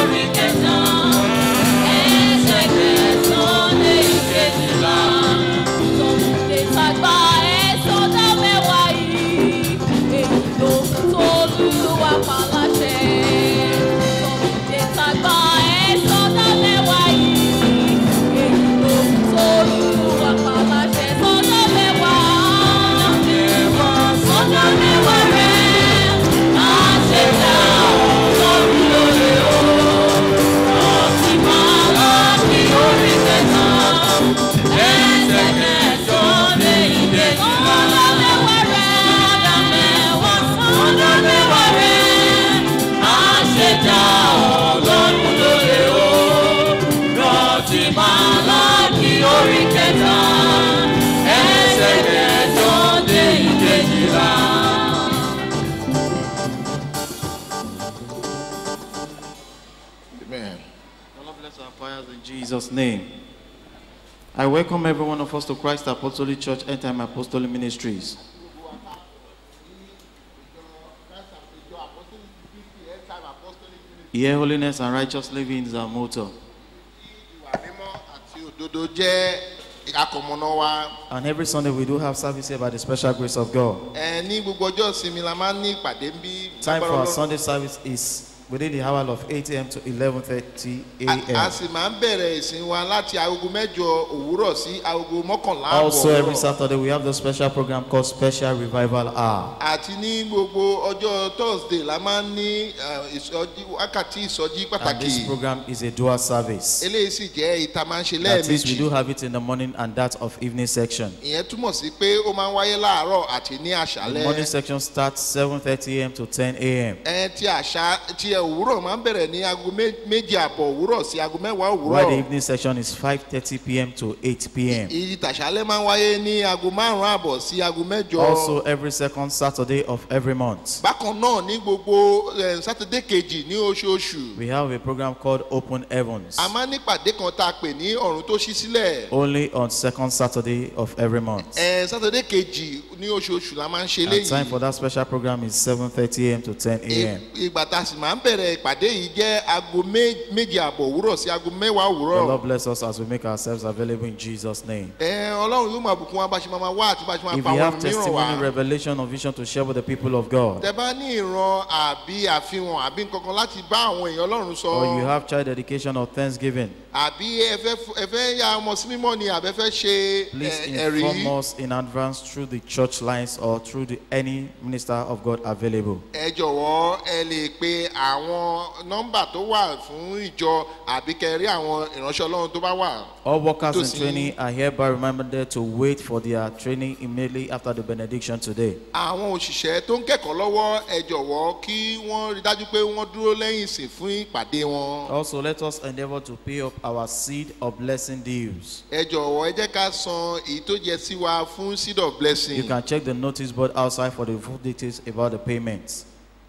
orí kẹta ẹsẹ̀ kẹsàn-án lé ìkejìlá tọmọdé tàgbà ẹ̀sọ́ dá mẹ́wàá yìí èyí ló tó lùwà pàláṣẹ tọmọdé tàgbà ẹ̀sọ́ dá mẹ́wàá yìí èyí ló tó lùwà pàláṣẹ sọ́dọ̀ mẹ́wàá sọ́dọ̀ mẹ́wàá rẹ̀ á ṣe dá ọlọ́run lórí o ọtí máa láti orí kẹta ẹsẹ̀ kẹsàn-án lé ìkejì sọ́dọ̀ mẹ́wàá rẹ̀ sọ́dọ̀ mẹ́wàá sọ́dọ̀ mẹ́wàá rẹ̀ á ṣe dá ọlọ́run lórí o rántí máa láti orí kẹta ẹsẹ̀ kẹsàn-án lé ìkejìlá. Amen. The Lord bless our fires in Jesus' name. I welcome every one of us to Christ Apostolic Church End Time Apostolic Ministries. Here, holiness and righteous living is our motto. Ìwà mímọ́ àti òdodo jẹ́ akọ̀mọ̀nà wa. And every Sunday we do have service here by the special grace of God. Ẹ ní gbogbo ọjọ́ ìsinmi la máa ń ní ìpàdé ń bí. Time for lágbára our Ọlọ́run. Sunday service is within the hour of 8 a.m. to 11:30 A- A a.m. sì máa ń bẹ̀rẹ̀ ìsìn wa láti agogo mẹ́jọ òwúrọ̀ sí agogo mọ́kànlá àbọ̀ Also, every òwúrọ̀. Saturday we have the special program called Special Revival Hour. Àti ní gbogbo ọjọ́ Thursday la máa ń ní eh, ìsọjí wákàtí ìsọjí And this pàtàkì. program is a dual service. Eléyìí sì jẹ́ ìta máa ń ṣe That is, we do lẹ́ẹ̀mejì. have it in the morning and that of evening section. Ìyẹn túmọ̀ sí pé ó máa ń wáyé láàárọ̀ àti ní The morning àṣálẹ́. section starts 7:30 a.m. to 10 a.m. Ẹ ti àṣà ti ẹ̀ òwúrọ̀ máa ń bẹ̀rẹ̀ ní aago mé- méje àbọ̀ òwúrọ̀ sí aago mẹ́wàá While the òwúrọ̀. evening section is 5:30 p.m. to 8 p.m. Ìyí tàṣálẹ́ máa ń wáyé ní aago márùn-ún àbọ̀ sí aago mẹ́jọ. Also, every second Saturday of every month, bákan náà ní gbogbo eh, sátidé kejì ní oṣooṣù we have a program called Open Heavens. a máa ń nípàdé kan tá a pè ní ọ̀run tó ṣí sílẹ̀ Only on second Saturday of every month. Eh, sátidé kejì ní oṣooṣù la máa ń ṣe And time for léyìí that special program is 7:30 a.m. to 10 a.m. I- ìgbà tá a sì máa ń bẹ̀rẹ̀ ìpàdé yìí jẹ́ aago mé- méje àbọ̀ òwúrọ̀ sí aago mẹ́wàá The òwúrọ̀ Lord bless us as we make ourselves available in Jesus' name. Eh, ọlọ́run yóò máa bùkún wa bá ṣe máa máa wá àti bá ṣe máa If pa you àwọn have mìíràn testimony, wá revelation, or vision to share with the people of God, tẹ bá ní ìran àbí àfihàn àbí nkankan láti bá àwọn èèyàn ọlọ́run sọ or you have child dedication or thanksgiving, àbí ẹ fẹ́ f- ẹ fẹ́ ya ọmọ sí mímọ́ ni àbẹ́ fẹ́ ṣe please eh, ẹ̀rí. inform us in advance through the church lines or through the, any minister of God available. ẹ jọ̀wọ́ ẹ lè pe àwọn nọ́mbà tó wà fún ìjọ àbí kẹrí àwọn ìránṣẹ́ ọlọ́run tó bá wà. All workers To in see- training are hereby reminded to wait for their training immediately after the benediction today. àwọn òṣìṣẹ́ tó ń kẹ́kọ̀ọ́ lọ́wọ́ ẹ jọ̀wọ́ kí wọ́n rí dájú pé wọ́n dúró lẹ́yìn ìsìn fún ìpàdé wọn. Also, let us endeavor to pay up our seed of blessing dues. ẹ jọ̀wọ́ ẹ jẹ́ ká san èyí tó jẹ sí wa fún seed of blessing. You can check the notice board outside for the full details about the payments.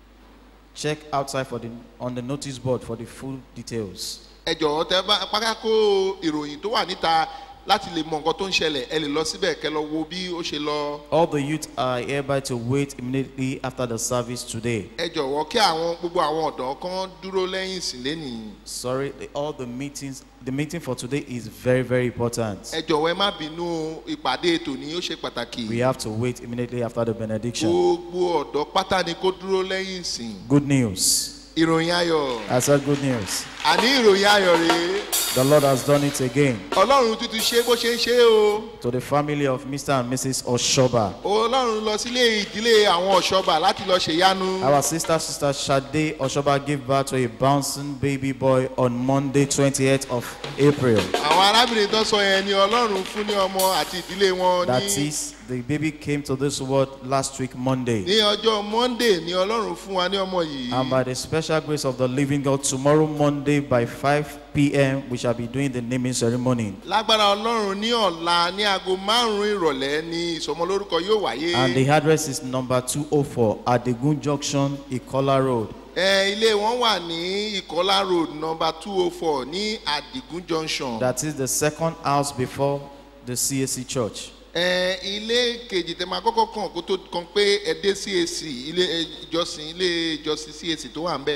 Check outside for the on the notice board for the full details. ẹ jọ̀wọ́ tẹ bá pákákó ìròyìn tó wà níta láti lè mọ nǹkan tó ń ṣẹlẹ̀ ẹ lè lọ síbẹ̀ kẹ lọ wo bí ó ṣe lọ. All the youth are hereby to wait immediately after the service today. ẹ jọ̀wọ́ kí àwọn gbogbo àwọn ọ̀dọ́ kan dúró lẹ́yìn ìsìn lẹ́nìí. Sorry, the- all the meetings. The meeting for today is very, very important. ẹ jọ̀wọ́ ẹ má bínú ìpàdé ètò ní ó ṣe pàtàkì. We have to wait immediately after the benediction. gbogbo ọ̀dọ́ pátá ni kó dúró lẹ́yìn ìsìn. Good news. ìròyìn ayọ̀ I said good news. àní ìròyìn ayọ̀ rèé The Lord has done it again. ọlọ́run tuntun ṣe bó ṣe ń ṣe o To the family of Mr. and Mrs. Oshoba. ọlọ́run lọ sílé ìdílé àwọn ọ̀ṣọ́bà láti lọ ṣèyanu. Our sister, sister Shade Oshoba gave birth to a bouncing baby boy on Monday, 28th of April. àwọn arábìnrin tó sọ yẹn ni ọlọ́run fún ní ọmọ àti ìdílé wọn That ní is, the baby came to this world last week, Monday. ní ọjọ́ monday ni ọlọ́run fún wa ní ọmọ yìí. And by the special grace of the living God, tomorrow, Monday, by 5 p.m., we shall be doing the naming ceremony. lágbára ọlọ́run ní ọ̀la ní aago márùn-ún ìrọ̀lẹ́ ni ìsọmọlórúkọ yóò wáyé. And the address is number 204 Adegun Junction, Ikola Road. ẹ ilé wọn wà ní ìkọlá road number two oh four ní adigun junction. That is the second house before the CAC Church. ẹ ilé kejì tẹ máa kọ́kọ́ kàn kó tó kan pé ẹ dé cac ilé ẹ, ìjọsìn ilé ìjọsìn cac tó wà ń bẹ̀.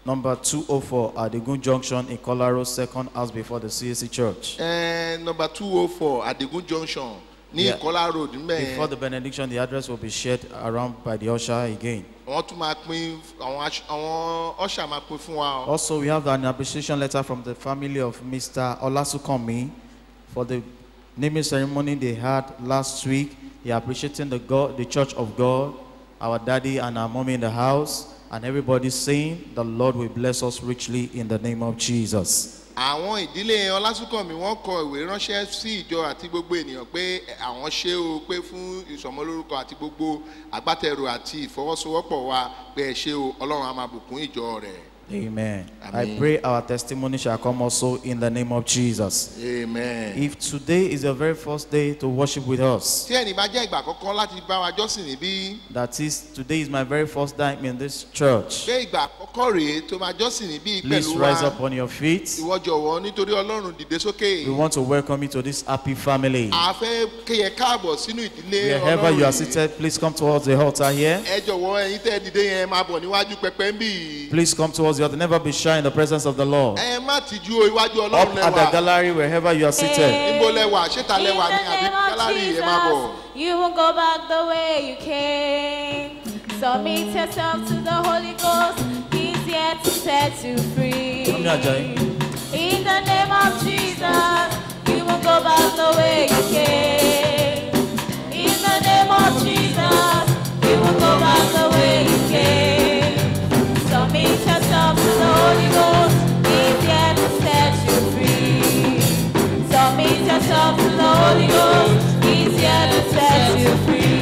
Number 204 at the Gun Junction in Colorado, second house before the CAC Church. ẹ number two oh four adigun junction ní Yeah. ìkọlá road Before mẹ́ẹ̀ the benediction, the address will be shared around by the usher again. wọ́n tún máa pín àwọn aṣ- àwọn ọ̀ṣà máa pín fún wa o. Also, we have an appreciation letter from the family of Mr. Olasukomi for the naming ceremony they had last week. They are appreciating the God, the Church of God, our daddy and our mommy in the house, and everybody saying, "The Lord will bless us richly in the name of Jesus." àwọn ìdílé ọlásùnkànmí wọ́n kọ ìwé ránṣẹ́ sí ìjọ àti gbogbo ènìyàn pé àwọn ṣé o pé fún ìsọmọlórúkọ àti gbogbo agbátẹrù àti ìfọwọ́sowọ́pọ̀ wa pé ẹ ṣé o ọlọ́run á máa bùkún ìjọ rẹ̀ Amen. I Amen. pray our testimony shall come also in the name of Jesus. amen. If today is your very first day to worship with us, tí ẹnì bá jẹ́ ìgbà àkọ́kọ́ láti bá wa jọ́sìn níbí that is, today is my very first time in this church. pé ìgbà àkọ́kọ́ rèé tó máa jọ́sìn níbí Please pẹ̀lú rise wa up on your feet. ìwọ jọ̀wọ́ nítorí ọlọ́run dìde sókè We want to welcome you to this happy family. a fẹ́ kéye káàbọ̀ sínú ìdílé Wherever you are ọlọ́run yìí. seated, please come towards the altar here. ẹ jọ̀wọ́ ẹ̀yin tẹ́ ẹ dìde yẹn máa bọ̀ níwájú pẹpẹ ń bì í. Please come towards the altar. Never be shy in the presence of the Lord. ẹ má tìjú o iwájú Up ọlọ́run at the lẹ́wà gallery, wherever you are seated. níbo lẹ́wà ṣéta In lẹ́wà ní the àbí name of gálárì ẹ má bọ̀. Jesus, you will go back the way you came. Submit yourself to the Holy Ghost. He's here to set you free. Come here, Ajayi. In the name of Jesus, you will go back the way you came. In the name of Jesus, you will go back the way you came. Submit yourself to the Holy Ghost. He's here to set you free. Submit yourself to the Holy Ghost. He's here to set you free.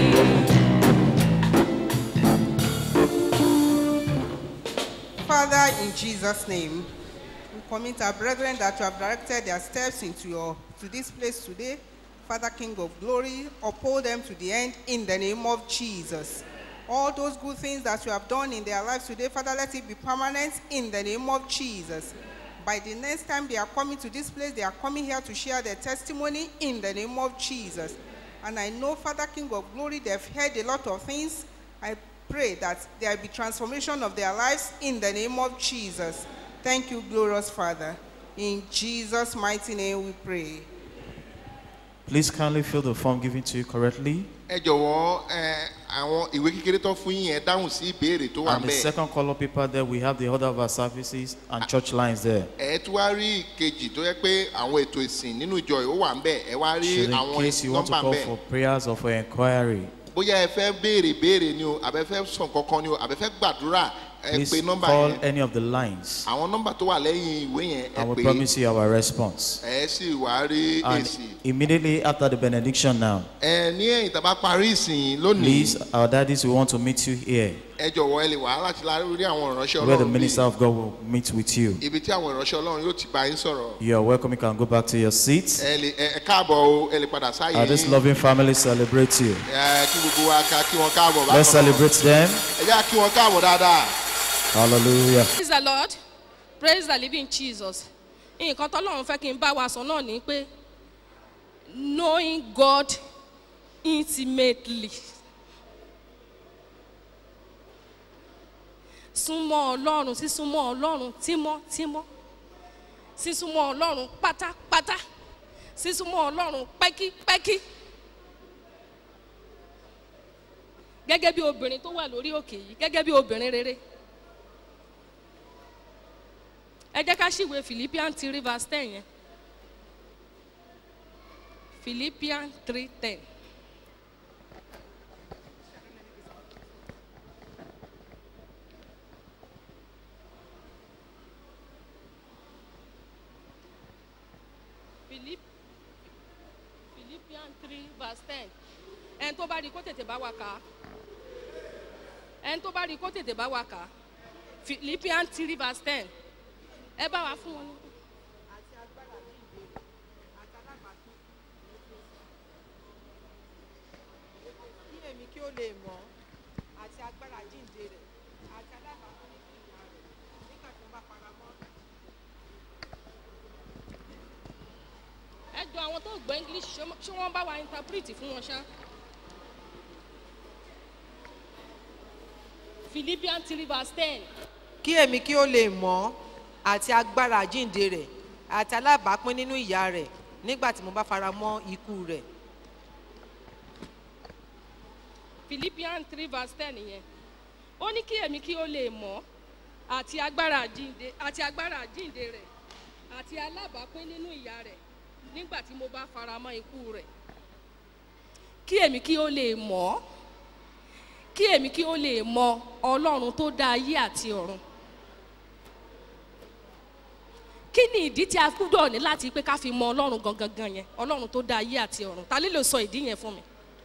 Father, in Jesus' name, we commit our brethren that you have directed their steps into your to this place today. Father, King of glory, uphold them to the end in the name of Jesus. All those good things that you have done in their lives today, Father, let it be permanent in the name of Jesus. By the next time they are coming to this place, they are coming here to share their testimony in the name of Jesus. And I know, Father, King of glory, they've heard a lot of things. I pray that there will be transformation of their lives in the name of Jesus. Thank you, glorious Father. In Jesus' mighty name we pray. Please kindly fill the form given to you correctly. ẹ jọ̀wọ́ ẹ àwọn ìwé kékeré tó fún yín yẹn dáhùn sí ìbéèrè tó wà And the bẹ́ẹ̀. second color paper there, we have the order of our services and church lines there. ẹ tún wá rí ìkejì tó yẹ pé àwọn ètò ìsìn nínú ìjọ yìí ó wà ń bẹ̀ ẹ wá rí Should in àwọn case you want to nọ́mbà ń call bẹ̀. for prayers or for inquiry, bóyá ẹ fẹ́ béèrè béèrè ni o àbẹ fẹ́ sọ kankan ni o àbẹ fẹ́ gbàdúrà ẹ please pe nọ́mbà call yẹn any of the lines. àwọn nọ́mbà tó wà lẹ́yìn ìwé yẹn I ẹ will pè é promise you our response. ẹ sì wá rí And èsì. immediately after the benediction now, ẹ ní ẹ̀yìn tá a bá parí ìsìn lónìí please, our daddies, we want to meet you here, ẹ jọ̀wọ́ ẹ lè wá láti la rí àwọn ìránṣẹ́ where the ọlọ́run minister bíi of God will meet with you. ibi tí àwọn ìránṣẹ́ ọlọ́run yóò ti bá yín sọ̀rọ̀ You are welcome. You can go back to your seats. ẹ lè ẹ ẹ káàbọ̀ o ẹ lè padà sáyé Uh, this yín loving family celebrate you. ẹ kí gbogbo wa ká kí wọn káàbọ̀ bákan Let's náà. celebrate them. ẹ jẹ́ kí wọn káàbọ̀ dáadáa. Hallelujah. praise the lord praise the living jesus nǹkan tọ́lọ́run fẹ́ kí n bá wa sọ náà ni pé knowing god intimately súnmọ́ ọlọ́run sísúnmọ́ ọlọ́run tímọ́tímọ́ sísúnmọ́ ọlọ́run pátápátá sísúnmọ́ ọlọ́run pẹ́kípẹ́kí gẹ́gẹ́ bí obìnrin tó wà lórí òkè yìí gẹ́gẹ́ bí obìnrin rere ẹ jẹ́ ká ṣìwé philippian three verse ten yẹn philippian three ten. Philipp philippian three verse ten ẹni tó bá rí kó tètè bá wa kà á ẹni tó bá rí kó tètè bá wa kà á philippian three verse ten ẹ bá wa fún wọn ní. kí èmi kí ó lè mọ̀ àti agbára jíǹde rẹ̀ àti alábàápín ní ìyá rẹ̀ nígbà tí ó bá para mọ́. ẹ jọ àwọn tó gbọ́ english ṣé ṣé wọ́n bá wa interpret fún wọn ṣá. philippian three verse ten. kí kí èmi kí ó lè mọ̀ ọ́ àti agbára àjíǹde rẹ̀ àti alábàápín nínú ìyà rẹ̀ nígbà tí mo bá fara mọ́ ikú rẹ̀. philippians three verse ten yẹn ó ní kí èmi kí ó lè mọ̀ àti agbára àjíǹde àti agbára àjíǹde rẹ̀ àti alábàápín nínú ìyà rẹ̀ nígbà tí mo bá fara mọ́ ikú rẹ̀ kí èmi kí ó lè mọ̀ kí èmi kí ó lè mọ ọlọ́run tó dá ayé àti ọ̀run kí ni ìdí tí a gbúdọ̀ ní láti pé ká fi mọ ọlọ́run gangan gan yẹn ọlọ́run tó dá ayé àti ọ̀run ta ló lè sọ ìdí yẹn fún mi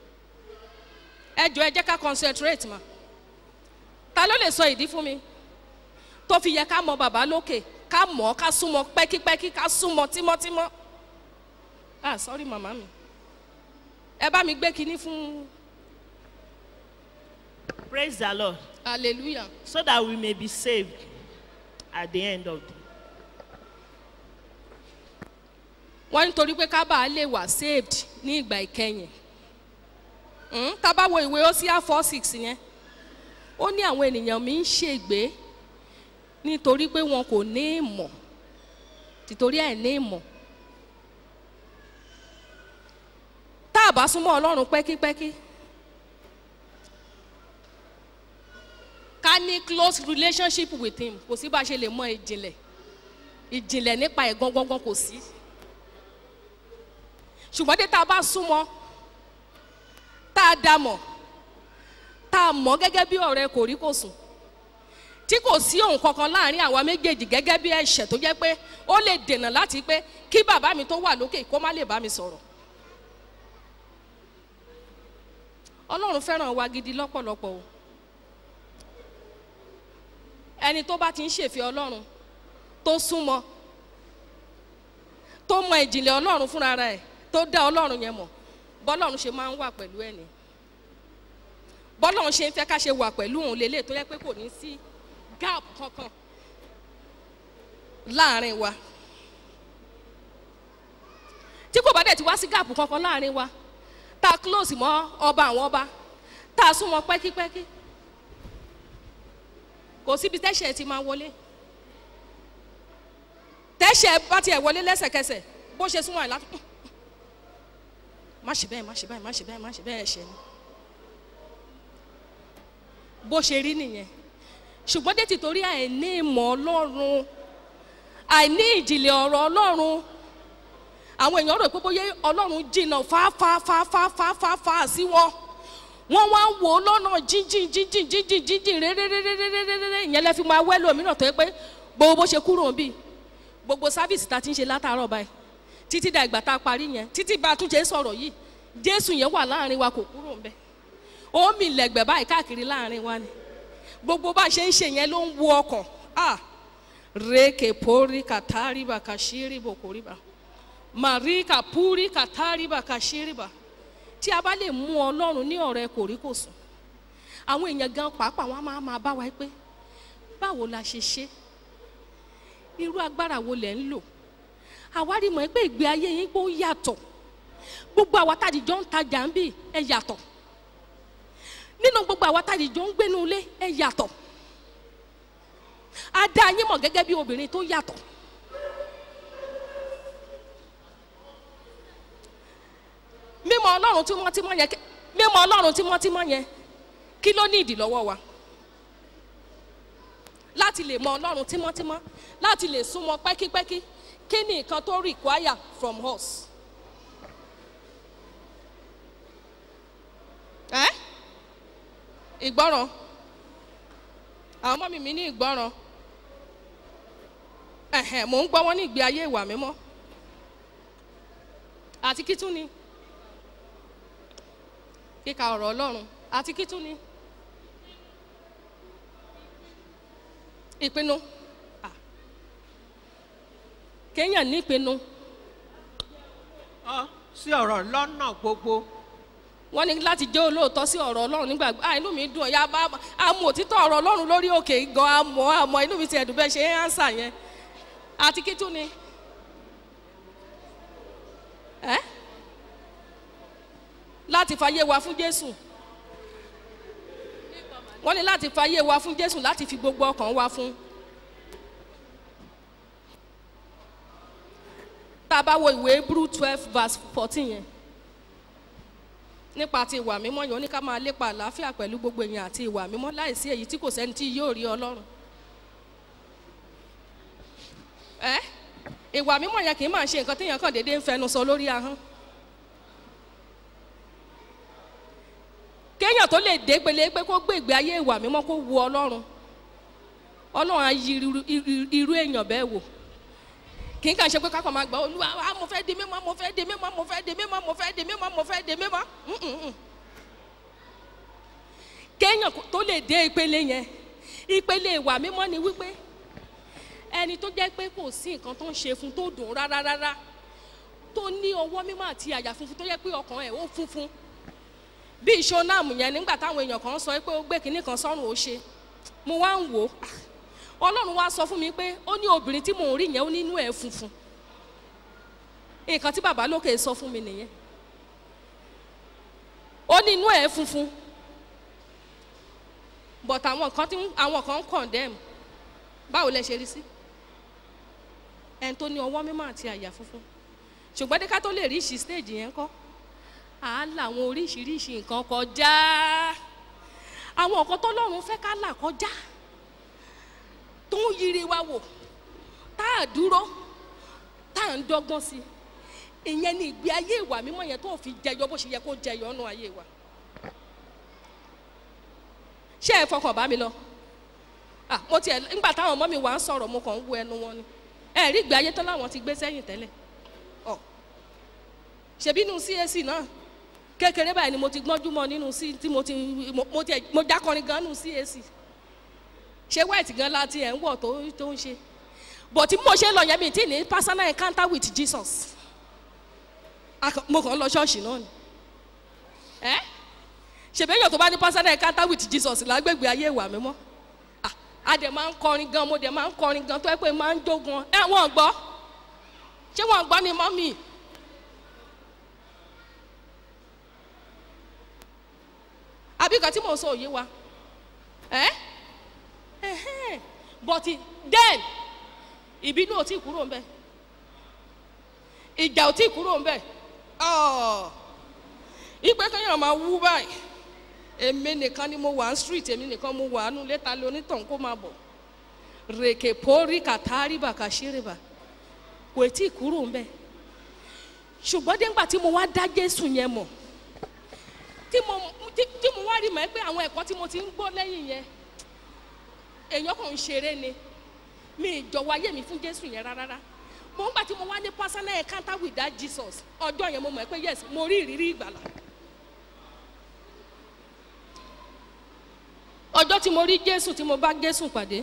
ẹ jọ ẹ jẹ́ ká concentrate ma ta ló lè sọ ìdí fún mi tó fi yẹ ká mọ bàbá lókè ká mọ̀ ọ́ ká súnmọ́ pẹ́kípẹ́kí ká súnmọ́ tímọ́tímọ́ ah sorry màmá mi ẹ bá mi gbé kinní fún Praise the Lord. hallelujah So that we may be saved at the end of the wọ́n nítorí pé ká bàa lè wà saved ní ìgbà ìkẹyìn Hmm, tá a bá wo ìwé Hosea four six yẹn ó ní àwọn ènìyàn mi ń ṣègbé nítorí pé wọn kò ní ìmọ̀ tìtorí ẹ̀ ní ìmọ̀ tá a bá súnmọ́ Ọlọ́run pẹ́kípẹ́kí ká ní close relationship with him kò sí bá a ṣe lè mọ ìjìnlẹ̀ ìjìnlẹ̀ nípa ẹ̀ gangan kò sí ṣùgbọ́n dé tá a bá súnmọ́ tá a dá mọ̀ tá a mọ̀ gẹ́gẹ́ bí ọ̀rẹ́ kò rí kò sùn tí kò sí ohun kankan láàrin àwa méjèèjì gẹ́gẹ́ bí ẹ̀ṣẹ̀ tó jẹ́ pé ó lè dènà láti pé kí bàbá mi tó wà lókè kó má lè bá mi sọ̀rọ̀ ọlọ́run fẹ́ràn wa gidi lọ́pọ̀lọpọ̀ o ẹni tó bá ti ń ṣèfẹ́ ọlọ́run tó súnmọ́ tó mọ ìjìnlẹ̀ ọlọ́run fúnra rẹ̀ tó dá ọlọ́run yẹn mọ̀ bọ́lọ́run ṣe máa ń wà pẹ̀lú ẹ̀ ni bọ́lọ́run ṣe ń fẹ́ ká ṣe wà pẹ̀lú òun lélẹ̀ tó yẹ pé kò ní sí gap kankan láàrin wa tí kò bá dẹ̀ ti wá sí gap kankan láàrin wa tá a close mọ́ ọba àwọn ọba tá a súnmọ́ pẹ́kípẹ́kí kò síbi tẹ́ṣẹ̀ ti máa wọlé tẹ́ṣẹ̀ bá tiẹ̀ wọlé lẹ́sẹ̀kẹsẹ̀ bó ṣe súnmọ́ ẹ̀ látọ̀ má ṣe bẹ́ẹ̀ má ṣe bẹ́ẹ̀ má ṣe bẹ́ẹ̀ má ṣe bẹ́ẹ̀ ẹ̀ṣẹ̀ ni bó ṣe rí nìyẹn ṣùgbọ́n dé tìtorí àìní ìmọ̀ ọlọ́run àìní ìjìnlẹ̀ ọ̀rọ̀ ọlọ́run àwọn èèyàn rò pé bóyá ọlọ́run jìnnà fáfáfáfáfáfá sí wọn wọ́n wá ń wò ó lọ́nà jíjìn jíjìn jíjìn jíjìn réréréréréréré ìyẹn lẹ́ fi máa wẹ́lò mìíràn tó yẹ pé gbogbo bó ṣe kúrò ń bì gbogbo sáfìsì tá a ti ń ṣe látàárọ̀ báyìí títí da ìgbà tá a parí yẹn títí bá a tún ṣe ń sọ̀rọ̀ yìí jésù yẹn wà láàrin wa kò kúrò ń bẹ̀ ó mì lẹ̀gbẹ̀ báyìí káàkiri láàrin wa ni gbogbo bá a ṣe ń ṣe yẹn ló ń wo ọkàn ah reke pori katariba kashiribo koriba marika puri katariba kashiriba tí a bá lè mú ọlọ́run ní ọ̀rẹ́ kòríkòsùn àwọn èèyàn gan pàápàá wọn á máa máa bá wa pé báwo la ṣe ṣe irú agbára wo lẹ̀ ń lò àwárí mọ̀ pé ìgbé ayé yín pé ó yàtọ̀ gbogbo àwa tá a dìjọ́ ń tajà ń bì ẹ yàtọ̀ nínú gbogbo àwa tá a dìjọ́ ń gbénu ilé ẹ yàtọ̀ a dá yín mọ̀ gẹ́gẹ́ bí obìnrin tó yàtọ̀ mímọ̀ ọlọ́run tímọ́tímọ́ yẹn mímọ̀ ọlọ́run tímọ́tímọ́ yẹn kí ló ní ìdí lọ́wọ́ wa láti lè mọ ọlọ́run tímọ́tímọ́ láti lè súnmọ́ pẹ́kípẹ́kí kí ni nǹkan tó require from us. ẹ́ ìgbọ́ràn àwọn ọmọ mi mi ní ìgbọ́ràn ẹ̀hẹ̀ mò ń gbọ́ wọn ní ìgbé ayé ìwà mímọ́ àti kí tún ni kíka ọ̀rọ̀ ọlọ́run àti kí tún ni ìpinnu Ah. kéèyàn ní ìpinnu ọ sí ọ̀rọ̀ lọ́nà gbogbo wọ́n ní láti jẹ́ olóòótọ́ sí ọ̀rọ̀ ọlọ́run nígbà ah inú mi dùn ọ̀yá bá àmọ́ òtítọ́ ọ̀rọ̀ ọlọ́run lórí òkè gan àmọ́ àmọ́ inú mi ti ẹ̀dùn bẹ́ẹ̀ ṣe é ánsà yẹn àti kí tún ni ẹ́ láti fàyè wa fún jésù wọ́n ní láti fàyè wa fún jésù láti fi gbogbo ọkàn wa fún tá a bá wo ìwé hebrew twelve verse fourteen yẹn nípa ti ìwà mímọ́ yẹn ó ní ká máa lépa àlàáfíà pẹ̀lú gbogbo èèyàn àti ìwà mímọ́ láìsí èyí tí kò sẹ́ni tí yóò rí ọlọ́run ẹ ìwà mímọ́ yẹn kì í máa ṣe nǹkan téèyàn kàn déédéé ń fẹnu sọ lórí ahọ́n kéèyàn tó lè dé pele pé kó gbé ìgbé ayé ìwà mímọ́ kó wu ọlọ́run ọlọ́run á yí irú- irú- irú èèyàn bẹ́ẹ̀ wò kì í kàn ṣe pé kákan máa gbọ́ olúwa ah, mo fẹ́ di mímọ́ mo fẹ́ di mímọ́ mo fẹ́ di mímọ́ mo fẹ́ di mímọ́ mo fẹ́ di mímọ́ Mm, mm, mm. kéèyàn kó- tó lè dé ìpele yẹn ìpele ìwà mímọ́ ni wípé ẹni tó jẹ́ pé kò sí nǹkan tó ń ṣe fún tó dùn rárá rárá tó ní ọwọ́ mímọ́ àti àyà funfun tó jẹ́ pé ọkàn ẹ̀ ó funfun bí ìṣonáàmù yẹn nígbà táwọn èèyàn kan sọ pé ó gbé kinní kan sọ́run ó ṣe mo wá ń wò ó ọlọ́run wá sọ fún mi pé ó ní obìnrin tí mò ń rí yẹn ó nínú ẹ̀ funfun nǹkan tí bàbá lókè sọ fún mi nìyẹn ó ní inú ẹ̀ funfun but àwọn kan tí àwọn kan ń condemn báwo lẹ ṣe rí sí ẹni tó ní ọwọ́ mímọ́ àti àyà funfun ṣùgbọ́n dé ká tó lè rí ìṣí stage yẹn kọ́ à á là àwọn oríṣiríṣi nǹkan kọjá àwọn nǹkan tó lọ́run fẹ́ ká là kọjá tó ń yiri wa wò tá a dúró tá a ń dọ́gbọ́n sí ìyẹn ni ìgbé ayé ìwà mímọ́ yẹn tó fi jẹyọ bó ṣe yẹ kó jẹyọ nù ayé wa ṣé ẹ fọkàn bá mi lọ ah mo tiẹ̀ nígbà táwọn ọmọ mi wà ń sọ̀rọ̀ mo kàn ń wo ẹnu wọn ni ẹ rí ìgbé ayé tán láwọn ti gbé sẹ́yìn tẹ́lẹ̀ ọ ṣèbí inú CAC náà kékeré báyìí ni mo ti gbọ́njú mọ́ nínú sí tí mo ti mo- mo tiẹ̀ mo jákọrin gan nínú CAC ṣé white gan la ti ẹ̀ ń wọ̀ tó tó ń ṣe but tí mo ṣe lọ yẹn mi tí ní personal encounter with Jesus Aka- mo kàn ń lọ ṣọ́ọ̀ṣì náà ni ẹ́ ṣèbéyàn tó bá ní personal encounter with Jesus lágbègbè ayé ìwà mímọ́ Ah, a dẹ̀ máa ń kọrin gan mo dẹ̀ máa ń kọrin gan tó ẹ pé máa ń jó gan ẹ wọ́n gbọ́ ṣé wọ́n gbọ́ ni mọ́mì àbí kan tí mò ń sọ òye wa ẹ́ ẹ̀hẹ́n but then ìbínú ò tí kúrò ń bẹ̀ ìjà ò tí kúrò ń bẹ̀ ọ̀ ìpè kéèyàn máa wú báyìí èmi nìkan ni mo wà ní street èmi nìkan mo wà nù létà lé onítàn kó máa bọ̀ rèké pórí kàtàrí bàkà ṣírìbà kò tí kúrò ń bẹ̀ ṣùgbọ́n dégbà tí mo wá dá jésù yẹn mọ̀ tí mo tí tí mo wá rí mọ̀ ẹ́ pé àwọn ẹ̀kọ́ tí mo ti ń gbọ́ lẹ́yìn yẹn èèyàn kàn ń ṣeré ni mi ìjọwọ́ ayé mi fún jésù yẹn rárá mo ń gbà tí mo wá ní personal encounter with that jesus ọjọ́ yẹn mo mọ̀ ẹ́ pé yes mo rí ìrírí ìgbàlà ọjọ́ tí mo rí jésù tí mo bá jésù pàdé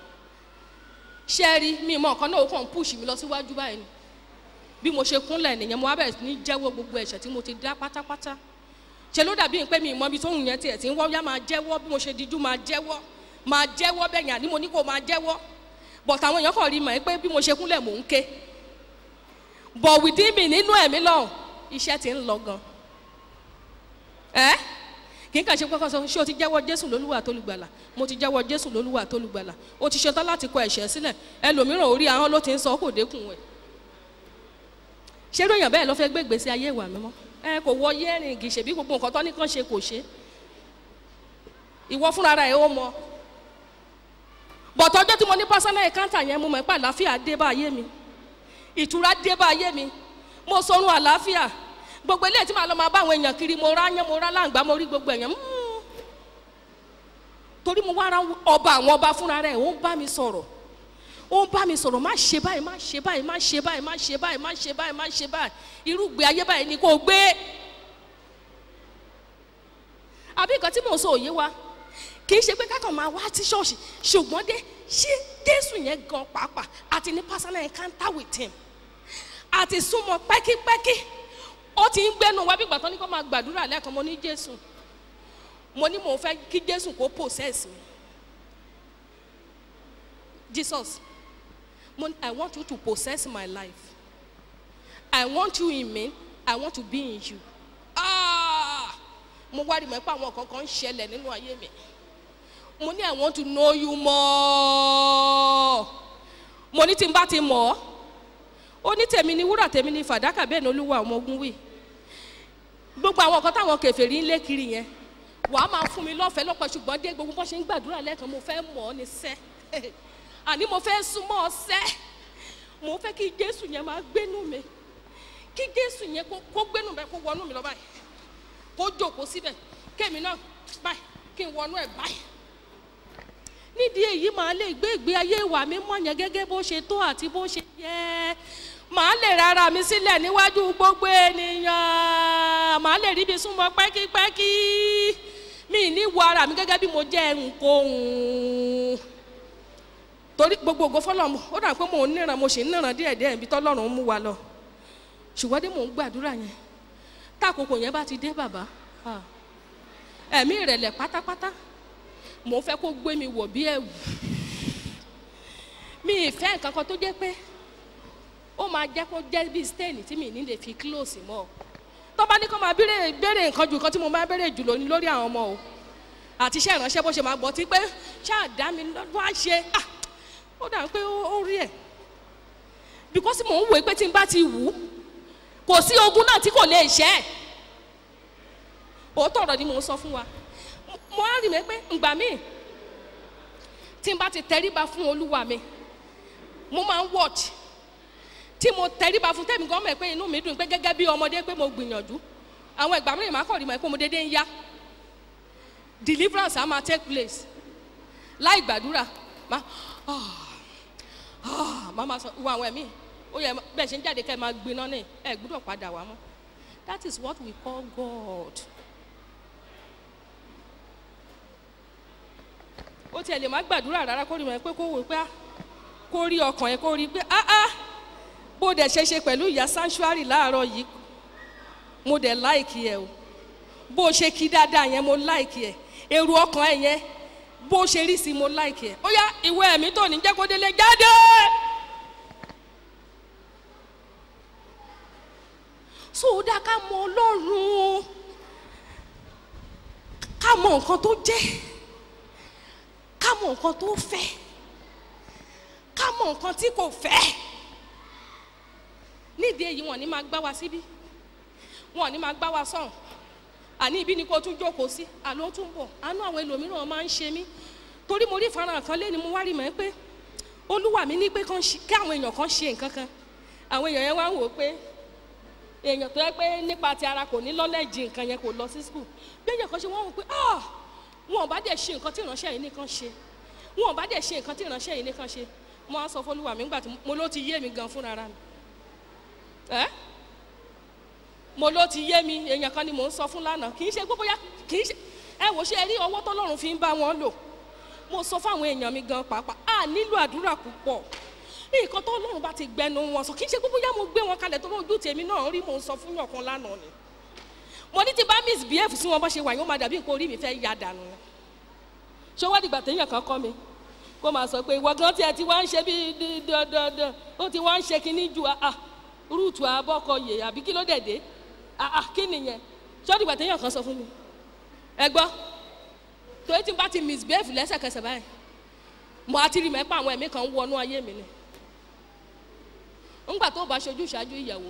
ṣe rí mi mọ nǹkan náà ó kàn ń push mi lọ síwájú báyìí ni bí mo ṣe kúnlẹ̀ nìyẹn mo wá bẹ̀rẹ̀ sí ní jẹ́wọ́ gbogbo ẹ̀ṣẹ̀ tí mo ti dá pátápátá ṣe ló dàbí pé mi ìmọ̀ ibi tóun yẹn tiẹ̀ ti ń wọ́ yá máa jẹ́wọ́ bí mo ṣe dijú máa jẹ́wọ́ máa jẹ́wọ́ bẹ́ẹ̀ yàn ní mo ní kó máa jẹ́wọ́ but àwọn èèyàn kàn rí mọ̀ ẹ́ pé bí mo ṣe kúnlẹ̀ mò ń ké but within me nínú ẹ̀mí lọ́hùn iṣẹ́ ti ń lọ gan ẹ́ kì í kàn ṣe kọ́kọ́ sọ ṣé o ti jẹ́wọ́ jésù lólúwa tó lùgbàlà mo ti jẹ́wọ́ jésù lólúwa tó lùgbàlà o ti ṣetán láti kọ ẹ̀ṣẹ̀ sílẹ̀ ẹlòmíràn orí ahọ́n ló ti ń sọ kò dékun ẹ̀ ṣé lóyún bẹ́ẹ̀ ló fẹ́ gbé ìgbésí ayé ìwà mímọ́ ẹ kò wọ yẹ́rìn kì í ṣe bí gbogbo nǹkan tó ní kàn ṣe kò ṣe ìwọ fúnra rẹ̀ ó mọ bọ̀tọ̀ ọjọ́ tí mo ní personal encounter yẹn mo mọ̀ pé àlàáfíà dé bá ayé mi ìtura dé bá ayé mi mo sọrun àlàáfíà gbogbo eléyìí tí màá lọ máa bá àwọn èèyàn kiri mo rá yẹn mo rá láǹgbá mo rí gbogbo èèyàn mm. torí mo wá ra ọba àwọn ọba fúnra rẹ̀ ó ń bá mi sọ̀rọ̀ ó ń bá mi sọ̀rọ̀ má ṣe báyìí má ṣe báyìí má ṣe báyìí má ṣe báyìí má ṣe báyìí má ṣe báyìí irúgbìn ayé báyìí ni kò gbé àbí nǹkan tí mò ń sọ òye wa kì í ṣe pé kákan máa wá sí ṣọ́ọ̀ṣì ṣùgbọ́n dé ṣé jésù yẹn gan pàápàá àti ní personal encounter with him àti súnmọ́ pẹ́kípẹ́kí ó ti ń gbẹ́nu wá bí gbàtọ́ ní kó máa gbàdúrà lẹ́ẹ̀kan mo ní jésù mo ní mò ń fẹ́ kí jésù kó possess mi jesus mo ní i want you to possess my life i want you in me i want to be in you ah mo wá rí mọ́ pé àwọn kankan ń ṣẹlẹ̀ nínú ayé mi mo ní i want to know you more mo ní tí n bá ti mọ̀ ọ́ ó ní tèmi ni wúrà tèmi ni fàdákà bẹ́ẹ̀ ni olúwa ọmọ ogun wì gbogbo àwọn nǹkan táwọn kẹfẹ́rí ń lé kiri yẹn wàá máa fún mi lọ́fẹ̀ẹ́ lọ́pọ̀ ṣùgbọ́n dé gbogbo bó ṣe ń gbàdúrà lẹ́ẹ̀kan mo fẹ́ mọ̀ ọ́ ní sẹ́ àní mo fẹ́ súnmọ́ ọ sẹ́ mo fẹ́ kí jésù yẹn máa gbénú mi kí jésù yẹn kó kó gbénú mi kó wọnú mi lọ báyìí kó jókòó síbẹ̀ kémi náà báyìí kí n wọnú ẹ̀ báyìí nídìí èyí màá lè gbé ìgbé ayé ìwà mi mọ̀ yẹn gẹ́gẹ́ bó ṣe tó àti bó ṣe yẹ màá lè rárá mi sílẹ̀ níwájú gbogbo ènìyàn màá lè ríbi súnmọ́ pẹ́kípẹ́kí mi ní wo ara mi gẹ́gẹ́ bí mo jẹ́ nkóhun torí gbogbo ògo fọlọ́ ó dà pé mò ń níran mo sì ń níran díẹ̀díẹ̀ ibi tọ́lọ́run mú wa lọ ṣùgbọ́n dé mò ń gbàdúrà yẹn táàkókò yẹn bá ti dé bàbá ah, ẹ̀mí ìrẹ̀lẹ̀ pátápátá mò ń fẹ́ kó gbé mi wọ̀ bí ẹ̀wù mi ì fẹ́ nǹkan kan tó jẹ́ pé ó máa jẹ́ kó jẹ́ bí stain tí mi ní lè fi close mọ́ tó bá ní kó máa béèrè béèrè nǹkan ju nǹkan tí mo máa béèrè jù lónìí lórí àwọn ọmọ o àti iṣẹ́ ìránṣẹ́ bó ṣe máa gbọ́ tí pé ṣáà dá mi lọ́dún á ṣe ah ó dà pé ó rí ẹ̀ because mò ń wòó pé tí n bá ti wù ú kò sí ogun náà tí kò lè ṣẹ́ ẹ̀ òótọ́ ọ̀rọ̀ ni mò ń sọ fún wa mo á rí mi pé ǹgbà míì tí n bá ti tẹríba fún olúwa mi mo máa ń watch tí mo tẹríba fún tẹ́mi gan mọ̀ pé inú mi dùn pé gẹ́gẹ́ bí ọmọdé pé mo gbìyànjú àwọn ìgbà mìíràn máa kọ̀ rí mọ̀ pé mo dédé ń yá deliverance á máa take place láì gbàdúrà má má má sọ wọ àwọn ẹ̀mí ó yẹ bẹ́ẹ̀ ṣe ń jáde kẹ́ ẹ máa gbiná ní ẹ gbúdọ̀ padà wá mọ́ that is what we call God. ó tiẹ̀ lè má gbàdúrà rárá kó rí mọ̀ pé kó wò pé kó rí ọkàn yẹn kó rí pé ah ah bó dẹ̀ ṣe ṣe pẹ̀lú ìyá sanctuary láàárọ̀ yìí mo dẹ̀ láìkì ẹ̀ o bó ṣe kí dáadáa yẹn mo láìkì ẹ̀ èrò ọkàn ẹ̀ yẹn bó ṣe rí sí mo láìkì ẹ̀ ó yá ìwé ẹ̀mí tó ní jẹ́ kó délé jáde. so ó dá ká mọ ọlọ́run ká mọ nǹkan tó jẹ́ ká mọ nǹkan tó fẹ́ ká mọ nǹkan tí kò fẹ́ nídìí èyí wọn ní máa gbá wa síbí wọn ní máa gbá wa sọ̀hún àní ibi ni kò tún jókòó sí àló tún bọ̀ àánú àwọn ẹlòmíràn máa ń ṣe mí torí mo rí ìfarahàn kan lé ni mo wá rí mọ́ pé olúwa mi ní pé kí àwọn èèyàn kan ṣe nǹkan kan àwọn èèyàn yẹn wá ń wò ó pé èèyàn tó yẹ pé nípa ti ara kò ní lọ́lẹ́jì nǹkan yẹn kò lọ sí skul bí èèyàn kan ṣe wọ́n wò pé ah wọn ò bá dẹ̀ ṣe nǹkan tí ìránṣẹ́ yìí nìkan ṣe wọn ò bá dẹ̀ ṣe nǹkan tí ìránṣẹ́ yìí nìkan ṣe mo á sọ fọlúwa mi nígbà tí mo ló ti yé mi gan fúnra mi ẹ mo ló ti yé mi èèyàn kan ni mò ń sọ fún lánàá kì í ṣe gbogbo ya kì í ṣe ẹ wò ṣe rí ọwọ́ tọ́lọ́run fi ń bá wọn lò mo sọ fáwọn èèyàn mi gan pàápàá a nílò àdúrà púpọ̀ nǹkan tó lọ́run bá ti gbẹnu wọn sọ kì í ṣe gbogbo ya mo gbé wọn kalẹ̀ tó lójú tèmi náà rí mò ń sọ fún yàn kan lánàá ni mo ní ti bá misbehave sí wọn bá ṣe wà yóò máa dàbí nǹkan orí mi fẹ́ ya dànù ṣé wọ́n dìgbà téèyàn kan kọ́ mi kó máa sọ pé ìwọ gan tiẹ̀ ti wá ń ṣe bí dandandan ó ti wá ń ṣe kinní ju ah rúùtù abọ́kọyè àbí kí ló dẹ̀ dé ah kí nìyẹn ṣé ó dìgbà téèyàn kan sọ fún mi ẹ gbọ́ torí tí n bá ti misbehave lẹ́sẹ̀kẹsẹ̀ báyìí mo á ti rí mẹ́pà àwọn ẹ̀mí kan wọnú ayé mi ni ńgbà tó bá ṣojú ìṣáájú ìyàwó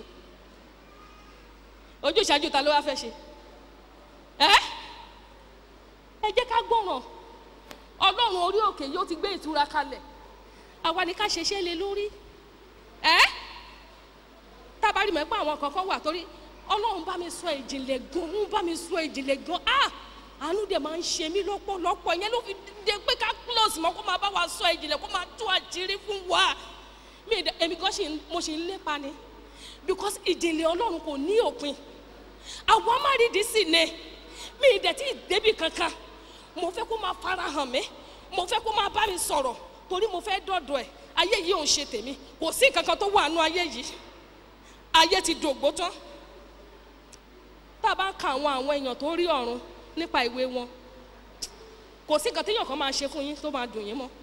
ojú ìṣáájú ta ló wá fẹ́ ṣe ẹ ẹ jẹ́ ká gbọ́ràn ọlọ́run orí òkè yóò ti gbé ìtura kalẹ̀ àwa ni ká ṣeṣẹ́ lé lórí ẹ tábàárí mẹ́pà àwọn kankan wà torí ọlọ́run bá mi sọ ìjìnlẹ̀ gan ń bá mi sọ ìjìnlẹ̀ gan ah àánú dẹ̀ máa ń ṣe mí lọ́pọ̀lọpọ̀ ìyẹn ló fi dé pé ká close mọ́ kó máa bá wa sọ ìjìnlẹ̀ kó máa tú àjírí fún wa mi ìdẹ èmi gan ṣì ń mo ṣì ń lépa ni because ìjìnlẹ̀ ọlọ́run kò ní òpin àwọn amárídìí sì ni mi ìdẹ tí ìdébì kankan mo fẹ́ kó máa fara hàn mí mo fẹ́ kó máa bá mi sọ̀rọ̀ torí mo fẹ́ dọ̀dọ̀ ẹ̀ ayé yìí ò ń ṣe tèmi kò sí nǹkan kan tó wà nú ayé yìí ayé ti dògbó tán tá a bá ka àwọn àwọn èèyàn tó rí ọ̀run nípa ìwé wọn kò sí nǹkan téèyàn kan máa ṣe fún yín tó máa dùn yín mọ́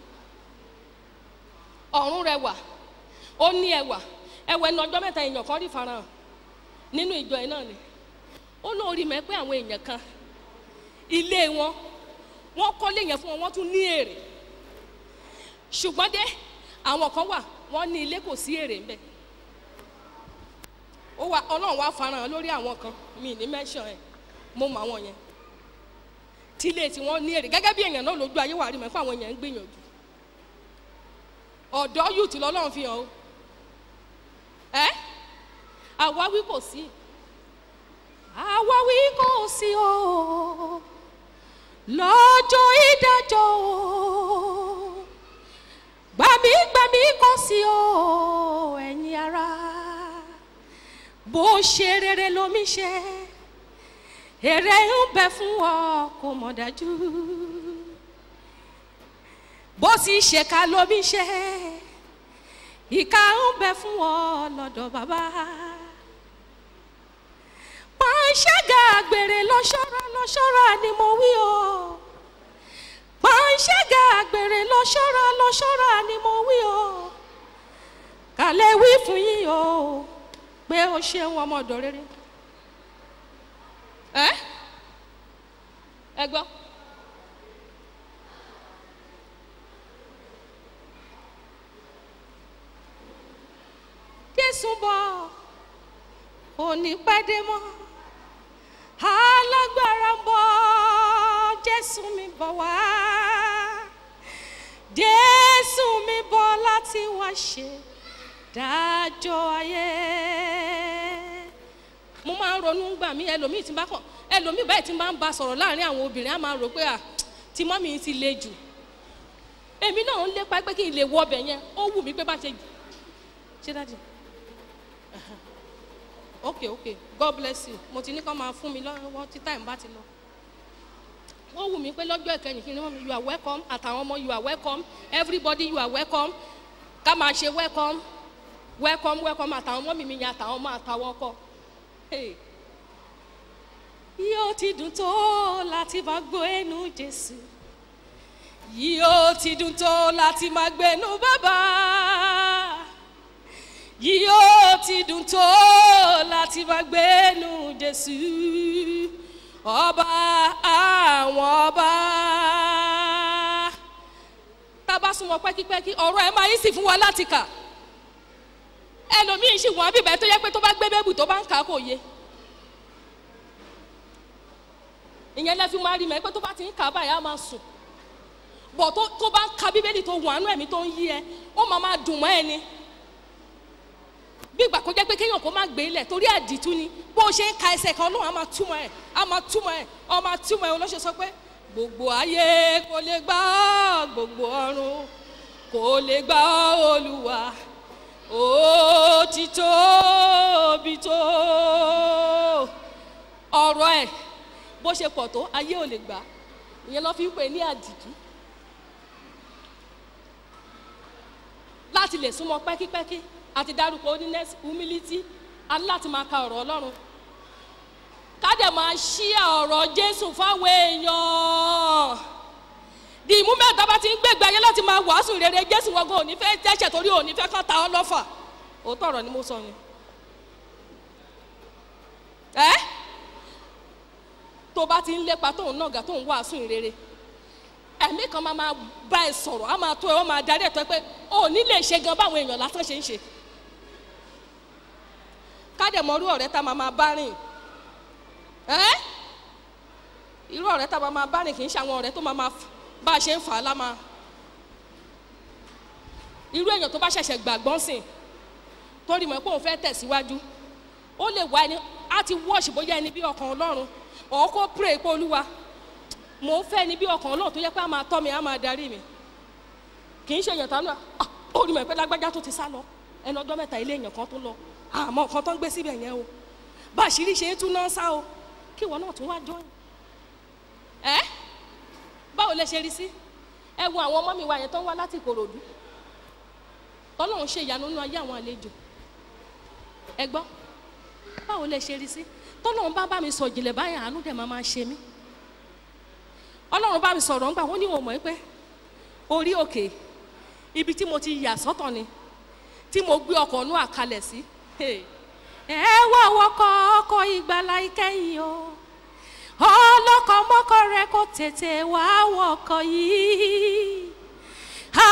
ọ̀run rẹwà ó ní ẹwà ẹwà ẹnu ọjọ́ mẹ́ta èèyàn kan rí farahàn nínú ìjọ ẹ̀ náà ni ó lórí mẹ́ pé àwọn èèyàn kan ilé wọn wọ́n kọ́lé yẹn fún wọn wọ́n tún ní èrè ṣùgbọ́n dé àwọn kan wà wọ́n ní ilé kò sí èrè ńbẹ ó wà ọlọ́run wá farahàn lórí àwọn kan mi ní mẹ́sàn ẹ̀ mo mọ àwọn yẹn tí ilé tí wọ́n ní èrè gẹ́gẹ́ bí èèyàn náà lójú ayé wà rí mọ́ fún àwọn èèyàn ń gbìyànjú ọ̀dọ́ youth lọ́lọ́run fi hàn o ẹ́ àwáwí kò sí àwáwí kò sí o lọ́jọ́ ìdájọ́ o gbàmígbàmí kò sí o ẹ̀yin ara bó ṣe rere lomi ṣe èrè ń bẹ fún ọ kò mọ̀ dájú bó sì ṣèkà lomi ṣe ìka ń bẹ fún ọ lọ́dọ̀ bàbá pàṣẹgà àgbèrè lọ́ṣọ́ra lọ́ṣọ́ra ni mo wí o pàṣẹgà àgbèrè lọ́ṣọ́ra lọ́ṣọ́ra ni mo wí o kàlẹ́ wí fún yín o pé o ṣeun ọmọdọ̀ rere ẹ ẹ gbọ́. jésù bọ̀ òní pàdé mọ́ alágbára ń bọ̀ jésù mi bọ̀ wá jésù mi bọ̀ láti wá ṣe dájọ́ ayé mo máa ń ronú gbà mí ẹlòmíì tí n bá kàn ẹlòmíì báyìí tí n bá ń ba sọ̀rọ̀ láàrin àwọn obìnrin á máa rò pé à tí mọ́mí ti le jù èmi náà ń lépa pé kí n lè wọ ọbẹ̀ yẹn ó wù mí pé bá ṣe ṣe dájú ok ok god bless you mo ti ní kọ́ máa fún mi lọ́wọ́ tí táìmù bá ti lọ ó wù mí pé lọ́jọ́ ìkẹyìn kí ni wọ́n mi you are welcome àtàwọn ọmọ you are welcome everybody you are welcome ká máa ṣe welcome welcome welcome àtàwọn ọmọ mi mi yẹn àtàwọn ọmọ àtàwọn ọkọ Hey. yóò ti dùn tó láti máa gbọ́ ẹnu jésù yóò ti dùn tó láti máa gbẹnu bàbá yóò ti dùn tó láti máa gbẹnu jésù ọba àwọn ọba tá a bá súnmọ́ pẹ́kípẹ́kí ọ̀rọ̀ ẹ̀ máa yí sì fún wa láti kà ẹlòmíín sì wọ́n bíbẹ̀ tó yẹ pé tó bá gbé bẹ́ẹ̀bù tó bá ń kà á kò yé ìyẹn lẹ́fi máa rí mẹ́ pé tó bá ti ń kà á báyìí á máa sùn bọ̀ tó tó bá ń ka bíbélì tó wọ̀n ánú ẹ̀mí tó ń yí ẹ ó máa máa dùn mọ́ ẹ ni bí ìgbà kó jẹ́ pé kéèyàn kó má gbé lẹ̀ torí àdìtú ni bó o ṣe ń ka ẹsẹ̀ kan ọlọ́run á máa túmọ̀ ẹ̀ á máa túmọ̀ ẹ̀ ọ máa túmọ̀ ẹ̀ olóṣè sọ pé gbogbo ayé kò lè gbà ọ́ gbogbo ọ̀run kò lè gbà ọ́ olùwà ó ti tóbi tó ọ̀rọ̀ ẹ̀ bó ṣe pọ̀ tó ayé ò lè gbà ìyẹn lọ́ fi ń pè ní àdìtú láti lè súnmọ́ pẹ́kípẹ́kí àti dárúkọ oníness humility a ní láti máa ka ọ̀rọ̀ ọlọ́run ká dẹ̀ máa ṣí ọ̀rọ̀ jésù fáwọn èèyàn di ìmú mẹ́ta bá ti ń gbégbé ayé láti máa wàásù rere jésù wọgbọ́n òní fẹ́ tẹ́sẹ̀ torí òní fẹ́ kán ta ọ́ lọ́fà òótọ́ ọ̀rọ̀ ni mo sọ yẹn ẹ́ tó bá ti ń lépa tóun náà gà tóun wàásù rere ẹ̀mí kan máa máa bá ẹ sọ̀rọ̀ á máa tó ẹ ó máa darí ẹ̀ tó ẹ pé òní lè ṣe gan báwọn èèyàn lásán ṣe ń ṣe kádẹ̀mọ́rú ọ̀rẹ́ tá máa máa bá rìn ẹ́ irú ọ̀rẹ́ tá máa máa bá rìn kì í ṣe àwọn ọ̀rẹ́ tó máa máa bá a ṣe ń fà á lámà irú èèyàn tó bá ṣẹ̀ṣẹ̀ gbàgbọ́n sìn tó rí mọ̀ pé òun fẹ́ tẹ̀síwájú ó lè wá ẹni á ti wọ́ọ̀ṣì bóyá ẹni bí ọkàn ọlọ́run ọ̀ kó pray pé olúwa mò ń fẹ́ ẹni bí ọkàn ọlọ́run tó yẹ pé á máa tọ́ mi á máa darí mi kì í ṣe èèyàn tánú à ó rí mọ̀ pé lágbájá tó ti sá lọ ẹnu ọjọ́ mẹ́ta ilé èèyàn kan tó lọ àmọ́ nǹkan tó ń gbé síbẹ̀ yẹn o bá àṣírí ṣe é tún náà sá o kí ìwọ náà tún wá jọyìn ẹ báwo lẹ ṣe rí sí ẹ wo àwọn ọmọ mi wa yẹn tó ń wá láti ìkòròdú tọ́lọ́run ṣe ìyanu nínú ayé àwọn àlejò ẹ gbọ́ báwo lẹ ṣe rí sí tọ́lọ́run bá bá mi sọ ìjìnlẹ̀ báyìí àánú dẹ̀ máa máa ṣe mí ọlọ́run bá mi sọ̀rọ̀ ńgbà wọ́n ní òun mọ̀ pé orí òkè ibi tí mo ti yà sọ́tọ̀ ni tí mo gbé ọkọ̀ ọ̀nù àkàlẹ̀ sí ẹ wá wọkọ̀ ọkọ̀ ìgbàlá ìkẹyìn o ọlọ́kọ̀ mọ́kọ̀ rẹ kò tètè wá wọkọ̀ yìí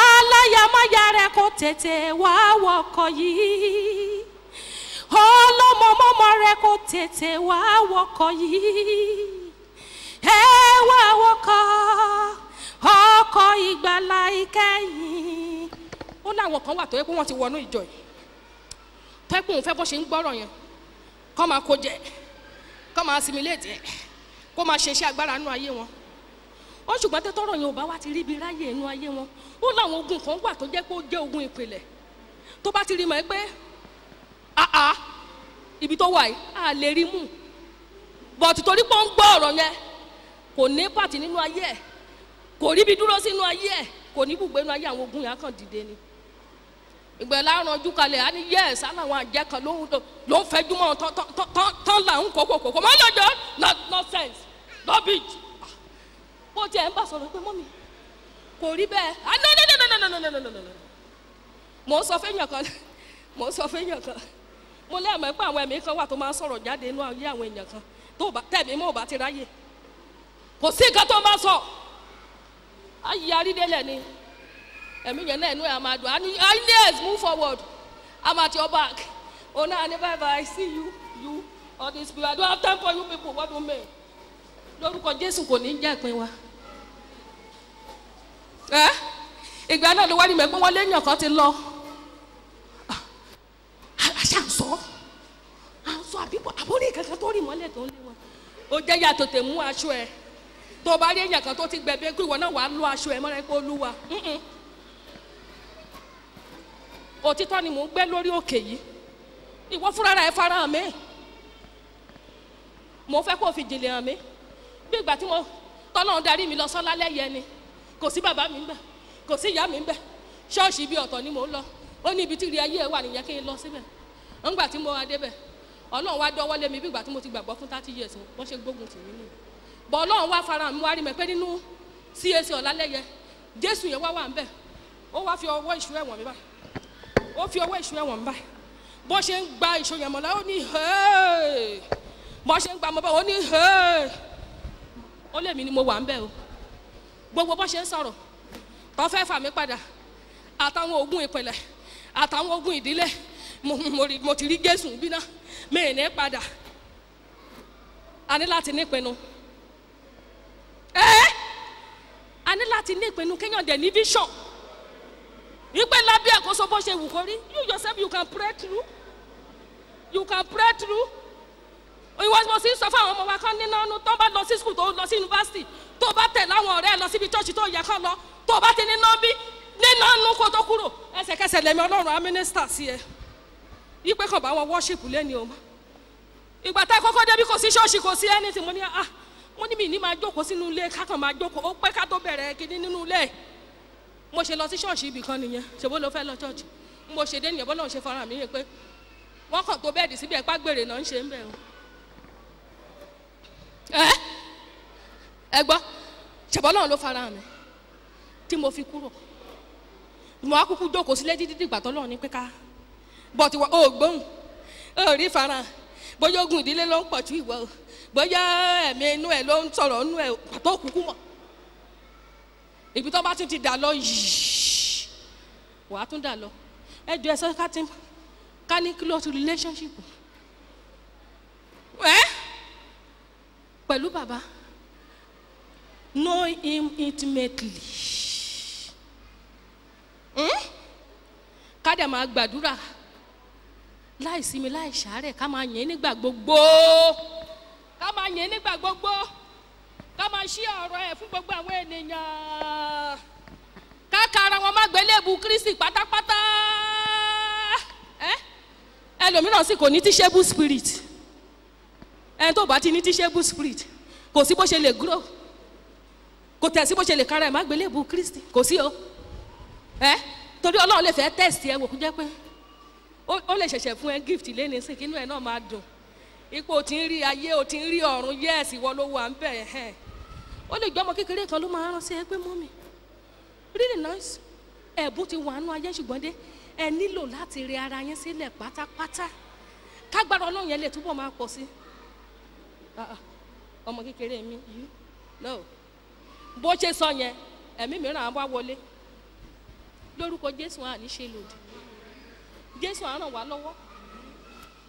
aláyàmáyà rẹ kò tètè wá wọkọ̀ yìí ọlọ́mọ ọmọ ọmọ rẹ kò tètè wá wọkọ̀ yìí ẹ wá wọkọ̀ ọkọ̀ ìgbàlá ìkẹyìn ó láwọn kan wà tó yẹ pé wọ́n ti wọnú ìjọ yìí tó yẹ pé òun fẹ́ bó ṣe ń gbọ́rọ̀ yẹn kọ́ máa kó jẹ kọ́ máa similate ẹ̀ kó máa ṣe iṣẹ́ agbára nínú ayé wọn ó ṣùgbọ́n tẹ́ tọrọ yẹn ò bá wá ti rí ibi ráyè inú ayé wọn ó láwọn ogun kan wà tó jẹ́ pé ó jẹ́ ogun ìpìlẹ̀ tó bá ti rí mọ̀ ẹ́ pé àá ibi tó wà yìí á lè rí mú bọ̀tù torí pé ó ń gbọ́ ọ̀rọ̀ yẹn kò ní pàtì nínú ayé ẹ̀ kò ríbi dúró sínú ayé ẹ̀ kò ní bùgbé nínú ayé àwọn ogun yẹn á kàn dìde ni ìgbẹ́ láàrán ojú kalẹ̀ á ní yẹ́ẹ̀sì á láwọn àjẹ́ kan ló ń ló ń fẹjú mọ́ tán tán tán tán là ń kókó kókó mọ́ lọ́jọ́ nonsense rubbish bó tiẹ̀ ń bá sọ̀rọ̀ pé mọ́mi kò rí bẹ́ẹ̀ ah no no no no no no no no no no no mo ń sọ fẹ́yàn kan mo ń sọ fẹ́yàn kan mo lé àmọ́ pé àwọn ẹ̀mí kan wà tó máa ń sọ̀rọ̀ jáde inú ayé àwọn èèyàn kan tó bá tẹ̀mí mọ́ ò bá ti ráyè kò sí nǹkan tó máa sọ ayé arídélẹ̀ ni ẹ̀mí yẹn náà inú ẹ̀ máa dùn and yes move forward i'm at your back oh no ani bye bye see you you all these people i don't have time for you people what do you mean lórúkọ jésù kò ní jẹ́ ìpín wa ẹ ìgbà náà ló wá ní mẹ́ pé wọ́n léèyàn kan ti lọ àṣà ń sọ à ń sọ àbíbọ̀ àbórí kankan tó rì mọ́lẹ̀ tó ń lé wọn ó jẹ́ yàtọ̀ tẹ̀ mú aṣọ ẹ tó bá rí èèyàn kan tó ti gbẹ̀bí kí ìwọ náà wàá lọ aṣọ ẹ mọ́ra ẹ pé olúwa mm-mm. òtítọ́ ni mò ń gbé lórí òkè yìí ìwọ fúnra rẹ̀ fara hàn mí mo fẹ́ kó o fi jìnlẹ̀ hàn mí bí ìgbà tí mo tọ́lọ́run darí mi lọ sọ́lá lẹ́yẹ ni kò sí bàbá mi ń bẹ̀ kò sí ìyá mi ń bẹ̀ ṣọ́ọ̀ṣì ibi ọ̀tọ̀ ni mò ń lọ ó ní ibi tí ìrì ayé ẹ̀ wà nìyẹn kí n lọ síbẹ̀ ńgbà tí mo wá débẹ̀ ọlọ́run wá dọ́wọ́ lé mi bí ìgbà tí mo ti gbàgbọ́ fún thirty years wọ́n ṣe gbógun tì mí nìyẹn bọ̀ ọlọ́run wá fara mi wá rí mi pé nínú cac ọ̀làlẹ́yẹ jésù yẹn wá wà ń bẹ̀ ó wá fi ọwọ́ ìṣú ẹ̀wọ̀n mi báyìí ó fi ọwọ́ ìṣú ẹ̀wọ̀n mi báyìí bó ṣe ń gba ìṣó yẹn mọ̀lá ó ní hẹ́ẹ́ bó ṣe ń gba mọ́ bá ó ní hẹ́ẹ́ ó lè mí ni mo wà ń bẹ̀ o gbogbo bó ṣe ń sọ̀rọ̀ tó fẹ́ fà mí padà àtàwọn ogun ìpìlẹ̀ àtàwọn ogun ìdílé mo mo rí mo ti rí jésù bí náà mi ì ní padà a ní láti ní ìpinnu ẹ́ a ní láti ní ìpinnu kéèyàn dẹ̀ ní vision wípé lábẹ́ àkóso bó ṣe wù kó rí you yourself you can pray through you can pray through ìwọ mo sì ń sọ fún àwọn ọmọ wa kan nínú ọdún tó bá lọ sí skul tó lọ sí yunifásitì tó bá tẹ̀ láwọn ọ̀rẹ́ ẹ lọ síbi chọ́ọ̀chì tó yẹ kán lọ tó bá ti nínú bí nínú ọdún kó tó kúrò ẹsẹ̀kẹsẹ̀ lẹ́mi ọlọ́run á mínísítà sí ẹ yípe kàn bá wọn wọ́ṣìpù lẹ́ni o ìgbà tá ẹ kọ́kọ́ débi kò sí ṣọ́ọ̀ṣì kò sí ẹni tí mo ní ah mo ní mi ní máa jókòó sínú ilé kákan máa jókòó ó pẹ́ ká tó bẹ̀rẹ̀ kíní nínú ilé mo ṣe lọ sí ṣọ́ọ̀ṣì ibì kan nìyẹn ṣèbó ló fẹ́ lọ ṣọ́ọ̀ṣì mo ṣe dé nìyẹn bọ́lá òun ṣe fara mi yẹn pé wọ́n kàn tó bẹ́ẹ̀dì síbi ẹ̀pá gbèrè náà ń ṣe ń bẹ̀ o ẹ ẹ gbọ́ ṣèbọ́ náà ló fara mi tí mo fi kúrò mo á kúkú jókòó sílé títí dìgbà tó lọ́ọ̀ ní pé ká bọ́tí wọ́n ò gbóhùn ò rí fara bóyá ogun ìdílé ló ń pọ̀ ju ìwọ o bóyá ẹ̀mí inú ẹ̀ ló ń sọ̀rọ̀ inú ẹ̀ pàtó kúkú mọ̀ ibi tó bá tún ti dà lọ yìí wàá tún dà lọ ẹ jọ ẹ sọ ká ti ká ní close relationship ẹ pẹ̀lú bàbá know him intimately hmm? ká dẹ̀ máa gbàdúrà láì sinmi láì ṣàárẹ̀ ká máa yẹn nígbà gbogbo ká máa yẹn nígbà gbogbo ká máa ṣí ọ̀rọ̀ ẹ̀ fún gbogbo àwọn ènìyàn ká ka ara wọn má gbélébù kristi pátápátá ẹ ẹlòmíràn sì kò ní tíṣẹ́bù spirit ẹni tó bá ti ní tíṣẹ́bù spirit kò sí bó ṣe lè grow kò tẹ̀ sí bó ṣe lè kára ẹ̀ má gbélébù kristi kò sí o ẹ torí ọlọ́run lè fẹ́ test ẹ wò kó jẹ́ pé ó lè ṣẹ̀ṣẹ̀ fún ẹ gift lẹ́ni sí kínú ẹ náà máa dùn ipò ò ti ń rí ayé ò ti ń rí ọ̀run yẹ́ẹ̀sì wọ́n ló wà ń bẹ̀ ẹ̀ ó lè gbọ́ ọmọ kékeré kan ló máa rán sí ẹ pé mọ́mì really nice ẹ̀bùn ti wà nù ayé ṣùgbọ́n dé ẹ nílò láti rí ara yín sílẹ̀ pátápátá kágbára ọlọ́run yẹn lè túbọ̀ máa pọ̀ sí ọmọ kékeré mi yìí no bó ṣe sọ yẹn ẹ̀mí mìíràn á wá wọlé lórúkọ jésù àní ṣe lòdì jésù á ràn wá lọ́wọ́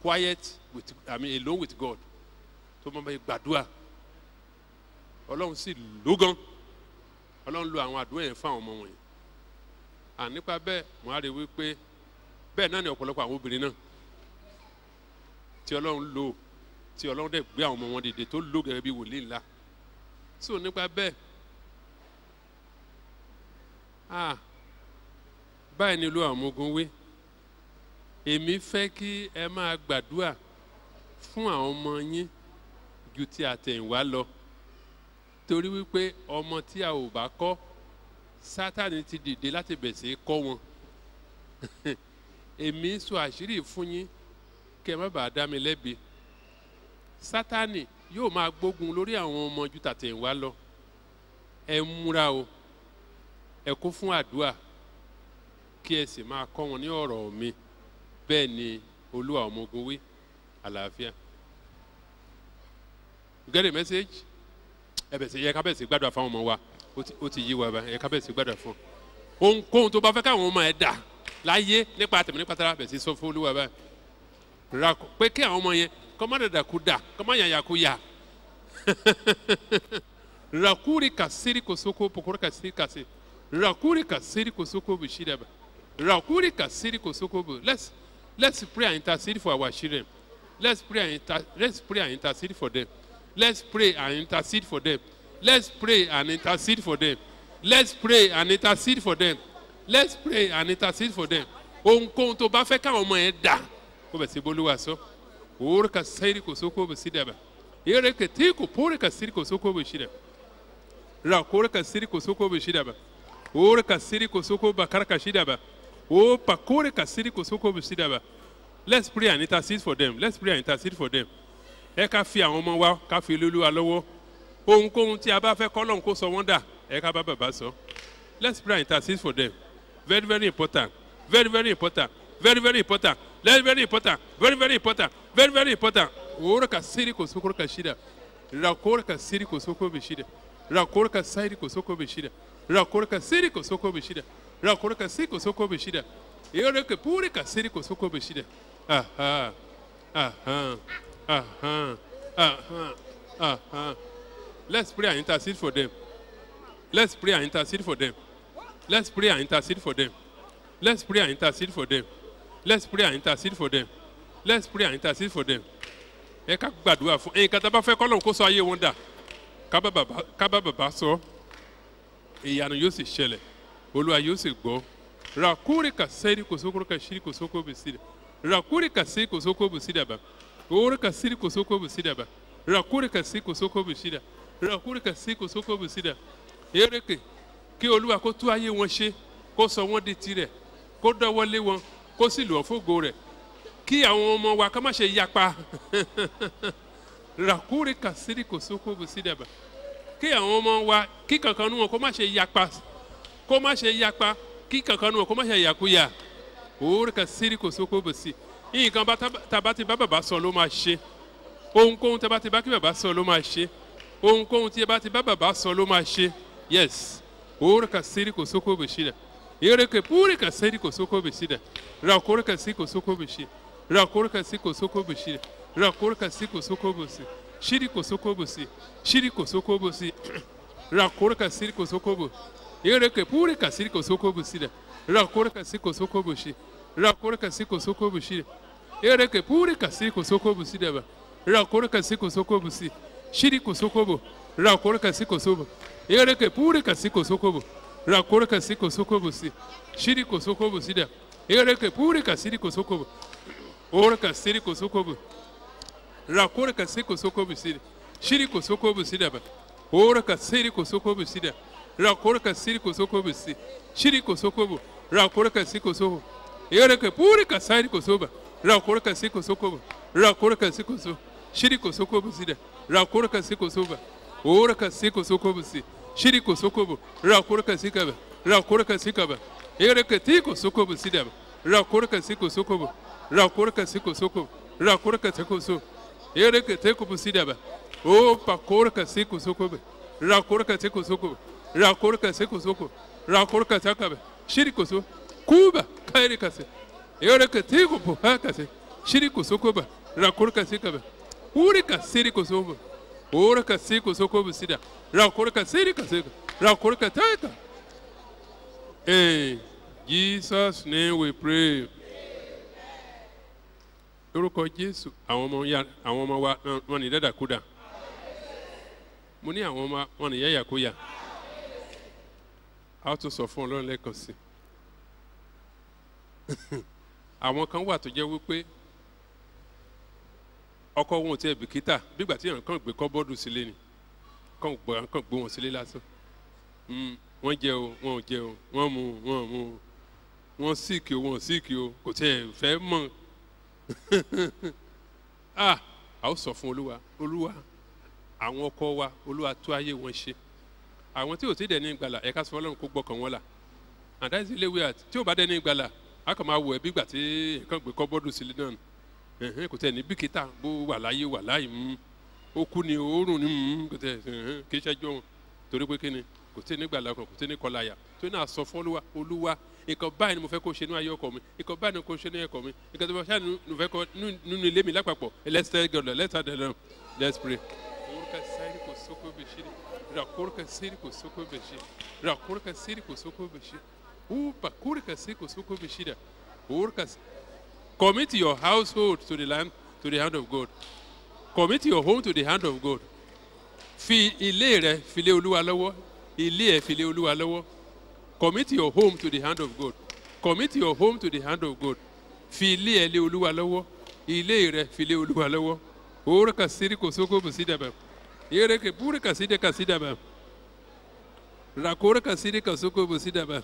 quiet with i mean alone with god tó máa bẹ gbàdúrà ọlọ́run sì ló gan ọlọ́run lo àwọn àdúrà yẹn fún àwọn ọmọ wọ̀nyí à nípa bẹ́ẹ̀ mo á rí i wípé bẹ́ẹ̀ náà ni ọ̀pọ̀lọpọ̀ àwọn obìnrin náà tí ọlọ́run lò tí ọlọ́run dẹ̀ gbé àwọn ọmọ wọn dìde tó lò gẹ́gẹ́ bí wòlíì ńlá so nípa bẹ́ẹ̀ ah báyìí ni olú àwọn ọmọ ogun wí èmi fẹ́ kí ẹ máa gbàdúrà fún àwọn ọmọ yín ju ti àtẹ̀yìnwá lọ torí wípé ọmọ tí a ò bá kọ́ sátani ti dìde láti bẹ̀ sí kọ́ wọn èmi sọ àṣírí fún yín kí ẹ má bàa dá mi lẹ́bi sátani yóò máa gbógun lórí àwọn ọmọ ju tàtẹ̀yìnwá lọ ẹ múra o ẹ kó fún àdúrà kí ẹ sì máa kọ́ wọn ní ọ̀rọ̀ mi bẹ́ẹ̀ ni olúwa ọmọ ogun wí àlàáfíà. you get the message? ẹ bẹ̀ sí yẹ ká bẹ̀ sí gbàdúrà fáwọn ọmọ wa ó ti- ó ti yí wa bá yẹ ká bẹ̀ sí gbàdúrà fún un ohunkóhun tó bá fẹ́ káwọn ọmọ ẹ dà láyé nípa tẹ̀mí nípa tara bẹ̀ sí sọ fún olúwa báyìí ra kọ- pé kí àwọn ọmọ yẹn kọ́ má dàda kú dà kọ́ má yàyà kú yà rakuri kasiri kosoko pokoro kasiri kasi rakuri kasiri kosoko bishidaba rakuri kasiri kosoko bu let's let's pray and intercede for our children let's pray and inter let's pray and intercede for them let's pray and intercede for them let's pray and intercede for them let's pray and intercede for them let's pray and intercede for them ohunkóhun tó bá fẹ́ káwọn ọmọ yẹn dà kó bẹ̀ sí bolúwa sọ òwúrọ̀ kasiri kosoko bishidaba yẹ́rẹ́ kẹtí kò pọ́ọ́rẹ́ kasiri kosoko bishidaba ra kore ka siri ko soko be shida ba ore ka siri ko soko ba kar ka shida ba o pa kore ka siri ko soko be shida ba let's pray and intercede for them let's pray and intercede for them ẹ ká fi àwọn ọmọ wa ká fi lólu wa lọ́wọ́ ohunkóhun tí a bá fẹ́ kọ́ lọ́hùn kó sọ wọ́n dà ẹ ká bá bàbá sọ let's pray and intercede for them very very important very very important very very important very very important very very important very very important ore ka siri ko soko ka shida ra kore ka siri ko soko be shida rakorka sairi kosoko beshida rakorka siri kosoko beshida rakorka siri kosoko beshida yoreke puri ka siri kosoko beshida aha aha aha aha aha let's pray and intercede for them let's pray and intercede for them let's pray and intercede for them let's pray and intercede for them let's pray and intercede for them let's pray and intercede for them ẹ ká gbàdúrà fún ẹyin kata bá fẹ́ kọ́ lóun kó sọ ayé wọn dà kábà bàbá kábà bàbá sọ ìyanu yóò sì ṣẹlẹ̀ olúwa yóò sì gbọ́ rakuri ka sẹ́rí kòsókòrò ka ṣírí kòsókò bù sí dà rakuri ka sí kòsókò bù sí dàbà owóró ka sírí kòsókò bù sí dàbà rakuri ka sí kòsókò bù sí dà rakuri ka sí kòsókò bù sí dà eréke kí olúwa kó tú ayé wọn ṣe kó sọ wọn di tirẹ̀ kó dọ́wọ́lé wọn kó sì lọ́ fógo rẹ̀ kí àwọn ọmọ wa ká má ṣe yapa rakuri kasiri kosoko busidaba kí àwọn ọmọ wa kí kankan nu wọn kó má ṣe yapa kó má ṣe yapa kí kankan nu wọn kó má ṣe yakuya òwúrò kasiri kosoko busi nǹkan bá taba ti bá bàbá sọ ló máa ṣe ohunkóhun taba ti bá kí bàbá sọ ló máa ṣe ohunkóhun tí bá ti bá bàbá sọ ló máa ṣe yes òwúrò kasiri kosoko busida ereke púrì kasiri kosoko busida rakoro kasiri kosoko busida rakoro kasiri kosoko busida rakoro kasiri kosoko busi shiri kosoko busi shiri kosoko busi rakoro kasiri kosoko bu ereke púrì kasiri kosoko busida rakoro kasiri kosoko busi rakoro kasiri kosoko busi ereke púrì kasiri kosoko busida ba rakoro kasiri kosoko busi shiri kosoko bu rakoro kasiri kosoko ereke púrì kasiri kosoko bu rakoro kasiri kosoko busi shiri kosoko busida ereke púrì kasiri kosoko bu ora kasiri kosoko bu rakora kasiri kosoko busida shiri kosoko busida ba ora kasiri kosoko busida rakora kasiri kosoko busi shiri kosoko bu rakora kasiri kosoko ere ke puri kasiri kosoba rakora kasiri kosoko bu rakora kasiri koso shiri kosoko busida rakora kasiri kosoba ora kasiri kosoko busi shiri kosoko bu rakora kasiri kaba rakora kasiri kaba ere ke ti kosoko busida ba rakora kasiri kosoko bu rakora kasiri kosoko rakora kasiri koso ere ke te ko busida ba o pa kora kasiri kosoko ba rakora kasiri kosoko rakora kasiri kosoko rakora kasiri kaba shiri koso kuba kairi kase ere ke te ko po ha kase shiri kusokoba rakurka sikaba urika siri kusoba urika si kusokoba sida rakurka siri kasika rakurka taika in jesus name we pray lórúkọ jésù àwọn ọmọ ya àwọn ọmọ wa náà wọn ní dàdàkúdà mo ní àwọn ọmọ wọn ní yáyàkúyà a ó tún sọ fún ọlọ́run lẹ́ẹ̀kan sí àwọn kan wà tó jẹ́ wípé ọkọ wọn ò tiẹ̀ bìkítà bígbà tí èèyàn kàn gbé kọ́bọ́ọ̀dù sílé ni kàn gbé kàn gbé wọn sílé lásán Mm, wọ́n jẹ o wọn ò jẹ o wọ́n mu wọn ò mu o wọ́n síìkì o wọn ò síìkì o kò tiẹ̀ fẹ́ mọ̀ ah a ó sọ fún olúwa olúwa àwọn ọkọ wa olúwa tó ayé wọn ṣe àwọn tí ò tí dẹ̀ ní ìgbàlà ẹ̀ka sọ fọlọ́run kó gbọ́kàn wọn là and that is the way out tí ò bá dẹ̀ ní ìgbàlà a kàn máa wọ ẹbí gbà tí nǹkan gbé kọ́bọ́ọ̀dù sílé náà ẹ̀hẹ́n kò tẹ̀ ní bìkítà bó wà láyé wà láyé mú ó kú ni òórùn ni mú kò tẹ̀ ẹ̀hẹ́n kì í ṣẹ́jọ́ wọn torí pé kí ni kò tí ní gbàlà kan kò tí ní kọláyà tó ní àsọ fún olúwa olúwa nǹkan báyìí ni mo fẹ́ kó ṣe ní ayé ọkọ mi nǹkan báyìí ni kó ṣe ní ẹ̀kọ́ mi nǹkan tó bá ṣáà ní fẹ́ kọ́ nínú ilé mi lápapọ̀ let's tell God let's tell them let's pray. Orúkọ sáyẹ́rì kò sókó bèṣì rakórúkọ sáyẹ́rì kò sókó bèṣì rakórúkọ sáyẹ́rì kò sókó bèṣì upa kórúkọ sáyẹ́rì kò sókó bèṣì dà orúkọ commit your household to the land to the hand of God commit your home to the hand of God fi ilé rẹ fi lé olúwa lọ́wọ́ ilé ẹ fi lé olúwa lọ́wọ́ commit your home to the hand of God commit your home to the hand of God fi ilé ẹ lé olúwa lọ́wọ́ ilé rẹ fi lé olúwa lọ́wọ́ òwúrọ̀ ka sírí kò sóko bù sí dàbà yẹ́rẹ́ kẹ búrẹ́ ka sí dẹ́ ka sí dàbà rakórẹ́ ka sírí ka sóko bù sí dàbà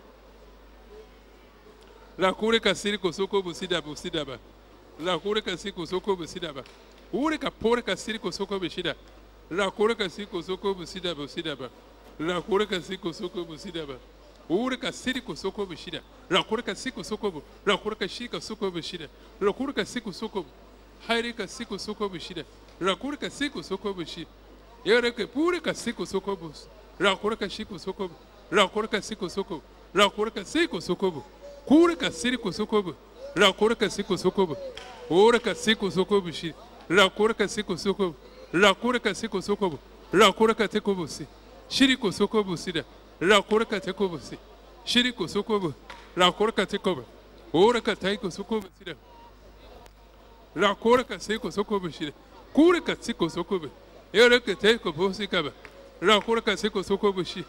rakórẹ́ ka sírí kò sóko bù sí dàbà sí dàbà rakórẹ́ ka sírí kò sóko bù sí dàbà òwúrẹ́ ka pórẹ́ ka sírí kò sóko bù sí dàbà rakórẹ́ ka sírí kò sóko bù sí dàbà sí dàbà rakórẹ́ ka sírí kò sóko bù sí dàbà uri ka siri ku soko bu shida rakuri ka siku soko bu rakuri ka shi ka soko bu shida rakuri ka siku soko bu hairi ka siku soko bu shida rakuri ka siku soko bu shi yere ka puri ka siku soko bu rakuri ka shi ku soko bu rakuri ka siku soko bu rakuri ka siku soko bu kuri ka siri ku soko bu rakuri ka siku soko bu uri ka siku soko bu shi rakuri ka siku soko bu rakuri ka siku soko bu rakuri ka siku bu si shiri ku soko bu sida rakurka ta kobo si shiri ko so kobo rakurka ta kobo oraka ta ko so kobo si da rakurka sai ko so kobo shi da kurka si ko so kobo yoraka ta ko bo si kaba rakurka sai ko so kobo shi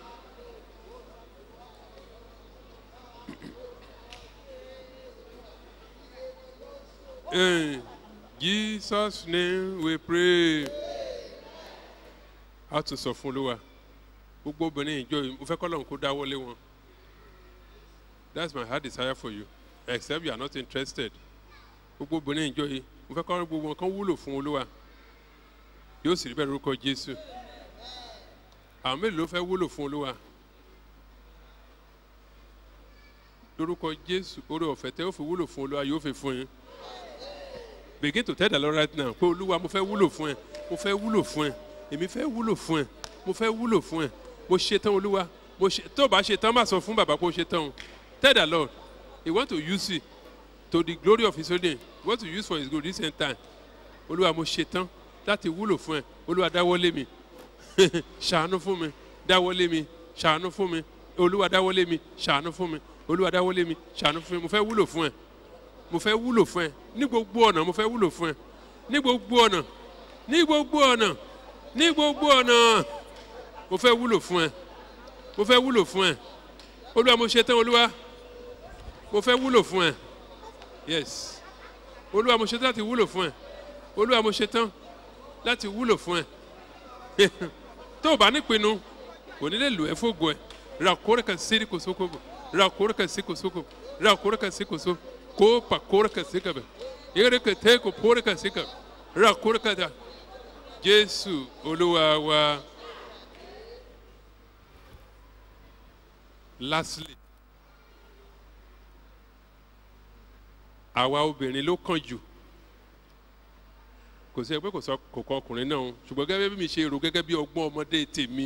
In Jesus' name we pray. A tún sọ fún Olúwa gbogbo obìnrin ìjọ yìí mo fẹ́ kọ́ lọ́run kó dáwọ́lé wọn that's my heart desire for you except you are not interested gbogbo obìnrin ìjọ yìí mo fẹ́ kọ́ gbogbo wọn kan wúlò fún olúwa yóò sì rí bẹ́ẹ̀ lórúkọ jésù àwọn mélòó ló fẹ́ wúlò fún olúwa lórúkọ jésù orí ọ̀fẹ́ tẹ́ ó fi wúlò fún olúwa yóò fi fún yín begin to tell the lord right now pé olúwa mo fẹ́ wúlò fún ẹ mo fẹ́ wúlò fún ẹ èmi fẹ́ wúlò fún ẹ mo fẹ́ wúlò fún ẹ mo ṣe tán olúwa mo ṣe tó o bá ṣe tán má sọ fún bàbá pé o ṣe tán o tell the lord he want to use it to the glory of his holy name he want to use for his good this same time olúwa mo ṣe tán láti wúlò fún ẹ olúwa dáwọ́lé mi ṣàánú fún mi dáwọ́lé mi ṣàánú fún mi olúwa dáwọ́lé mi ṣàánú fún mi olúwa dáwọ́lé mi ṣàánú fún mi mo fẹ́ wúlò fún ẹ mo fẹ́ wúlò fún ẹ ní gbogbo ọ̀nà mo fẹ́ wúlò fún ẹ ní gbogbo ọ̀nà ní gbogbo ọ̀nà ní gbogbo ọ̀nà mo fẹ́ wúlò fún ẹ mo fẹ́ wúlò fún ẹ olúwa mo ṣe tán olúwa mo fẹ́ wúlò fún ẹ yes olúwa mo ṣe tán láti wúlò fún ẹ olúwa mo ṣe tán láti wúlò fún ẹ tó o bá nípinnu kò ní lè lò ẹ fógo ẹ ra kórè kan sí kò sóko bò ra kórè kan sí kò sóko ra kórè kan sí kò sóko kó pa kórè kan sí kàbẹ eré kan tẹ kó kórè kan sí kàbẹ ra kórè kan dà jésù olúwa wa. lastly àwa obìnrin ló kàn jù kò sí ẹgbẹ́ kò sọ kò kọ ọkùnrin náà ṣùgbọ́n gẹ́gẹ́ bí mi ṣe rò gẹ́gẹ́ bí ọgbọ́n ọmọdé tèmi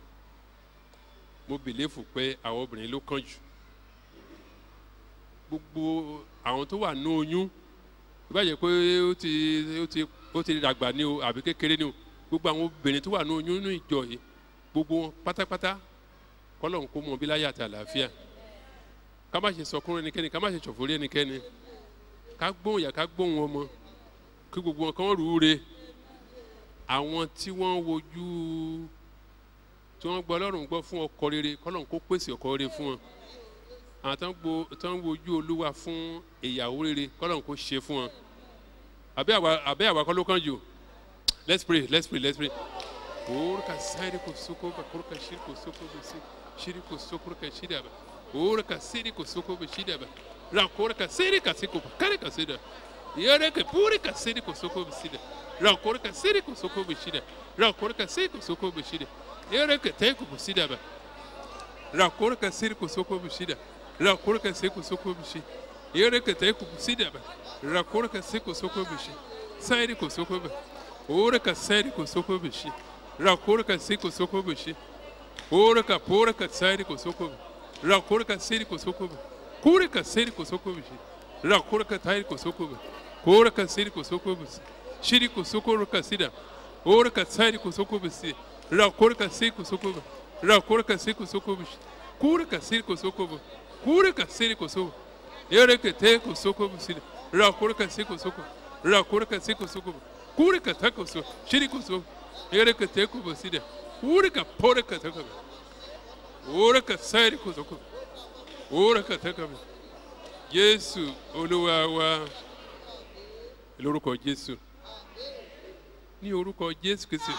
mo bìlẹ́fù pé àwọn obìnrin ló kàn jù gbogbo àwọn tó wà ní oyún ìbáyẹ pé ó ti ó ti ó ti dàgbà ní o àbí kékeré ní o gbogbo àwọn obìnrin tó wà ní oyún ní ìjọ yìí gbogbo wọn pátápátá kọ́lọ̀ ń kó mọ bí láyé àti àlàáfíà ká má ṣe sọkún ẹnikẹ́ni ká má ṣe ṣọ̀fọ̀ rí ẹnikẹ́ni ká gbóhùn yà ká gbóhùn ọmọ kí gbogbo wọn kàn rú re àwọn tí wọ́n wojú tí wọ́n gbọ́ ọlọ́run gbọ́ fún ọkọ rere kọ́lọ̀ ń kó pèsè ọkọ rere fún wọn àwọn tó ń gbo tó ń wojú olúwa fún ìyàwó rere kọ́lọ̀ ń kó ṣe fún wọn àbẹ́ àwa àbẹ́ àwa kọ́ ló kàn jù let's pray let's pray let's pray. Orca sari ko soko ba kurka shir ko soko ba si shiri ko soko ka shida ba. Orca siri ko soko ba shida ba. Ra korka siri ka siko ba kare ka sida. Yare ka puri ka siri ko soko ba sida. Ra korka siri ko soko ba shida. Ra korka siri ko soko ba shida. Yare ka tai ko ba sida ba. Ra korka siri ko soko ba shida. Ra korka siri ko soko ba shida. Yare ka tai ko ba sida ba. Ra korka siri ko soko ba shida. Sari ko soko ba. Orca sari ko soko ba shida. rakurka siko soko bishi orka porka tsari ko soko rakurka siri ko soko kurka siri ko soko bishi rakurka tayri ko soko kurka siri ko soko bishi shiri ko soko ruka sida orka tsari ko soko bishi rakurka siri ko soko rakurka siri ko soko bishi kurka siri ko soko kurka siri ko soko yereke te ko soko bishi rakurka siri ko soko rakurka siri ko soko kurka ta ko soko shiri ko soko ereka teku basida ureka poreka taka ureka sairi kuzoko ureka taka jésù olúwa wa lórúkọ jésù ní orúkọ jésù kìsì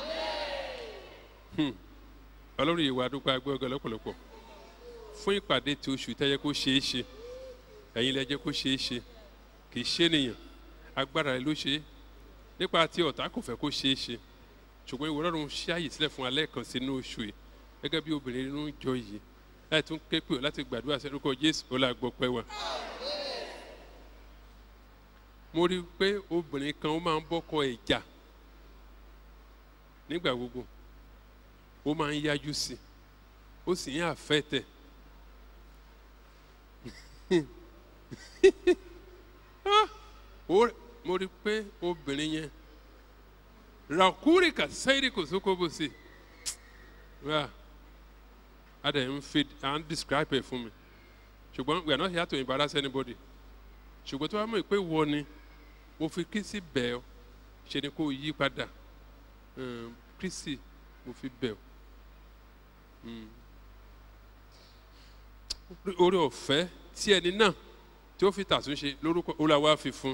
ọlọ́run ìwà àdúgbò agbẹ́gbẹ́ lọ́pọ̀lọpọ̀ fún ìpàdé tí oṣù tẹ́yẹ kó ṣeé ṣe ẹ̀yin lẹ́jẹ́ kó ṣeé ṣe kì í ṣe nìyàn agbára rẹ ló ṣe é nípa tí ọ̀tá kò fẹ́ kó ṣeé ṣe ṣùgbọ́n ìwọ ọlọ́run ṣí àyè sílẹ̀ fún alẹ́ kan sínú oṣù yìí gẹ́gẹ́ bí obìnrin nínú ìjọ yìí láì tún ké pè ọ́ láti gbàdúrà sẹ́dúkọ jésù ó là gbọ́ pẹ́ wa. mo rí i pé obìnrin kan ó máa ń bọ́kọ ẹ̀ jà nígbà gbogbo ó máa ń yájú sí i ó sì ń àfẹ́tẹ̀ mo rí i pé obìnrin yẹn rakuri ka sẹ́yìn kò sóko bó se wá a dẹ̀ ń fi à ń describe ẹ̀ fún mi ṣùgbọ́n we are not here to embarrass anybody ṣùgbọ́n tó wá mọ̀ pé wọ ni mo fi kristi bẹ̀ ọ́ ṣe ni kò yí padà kristi mo fi bẹ̀ ọ́ orí ọ̀fẹ́ tí ẹni náà tí ó fi tàtúnṣe lórúkọ olùwà fi fún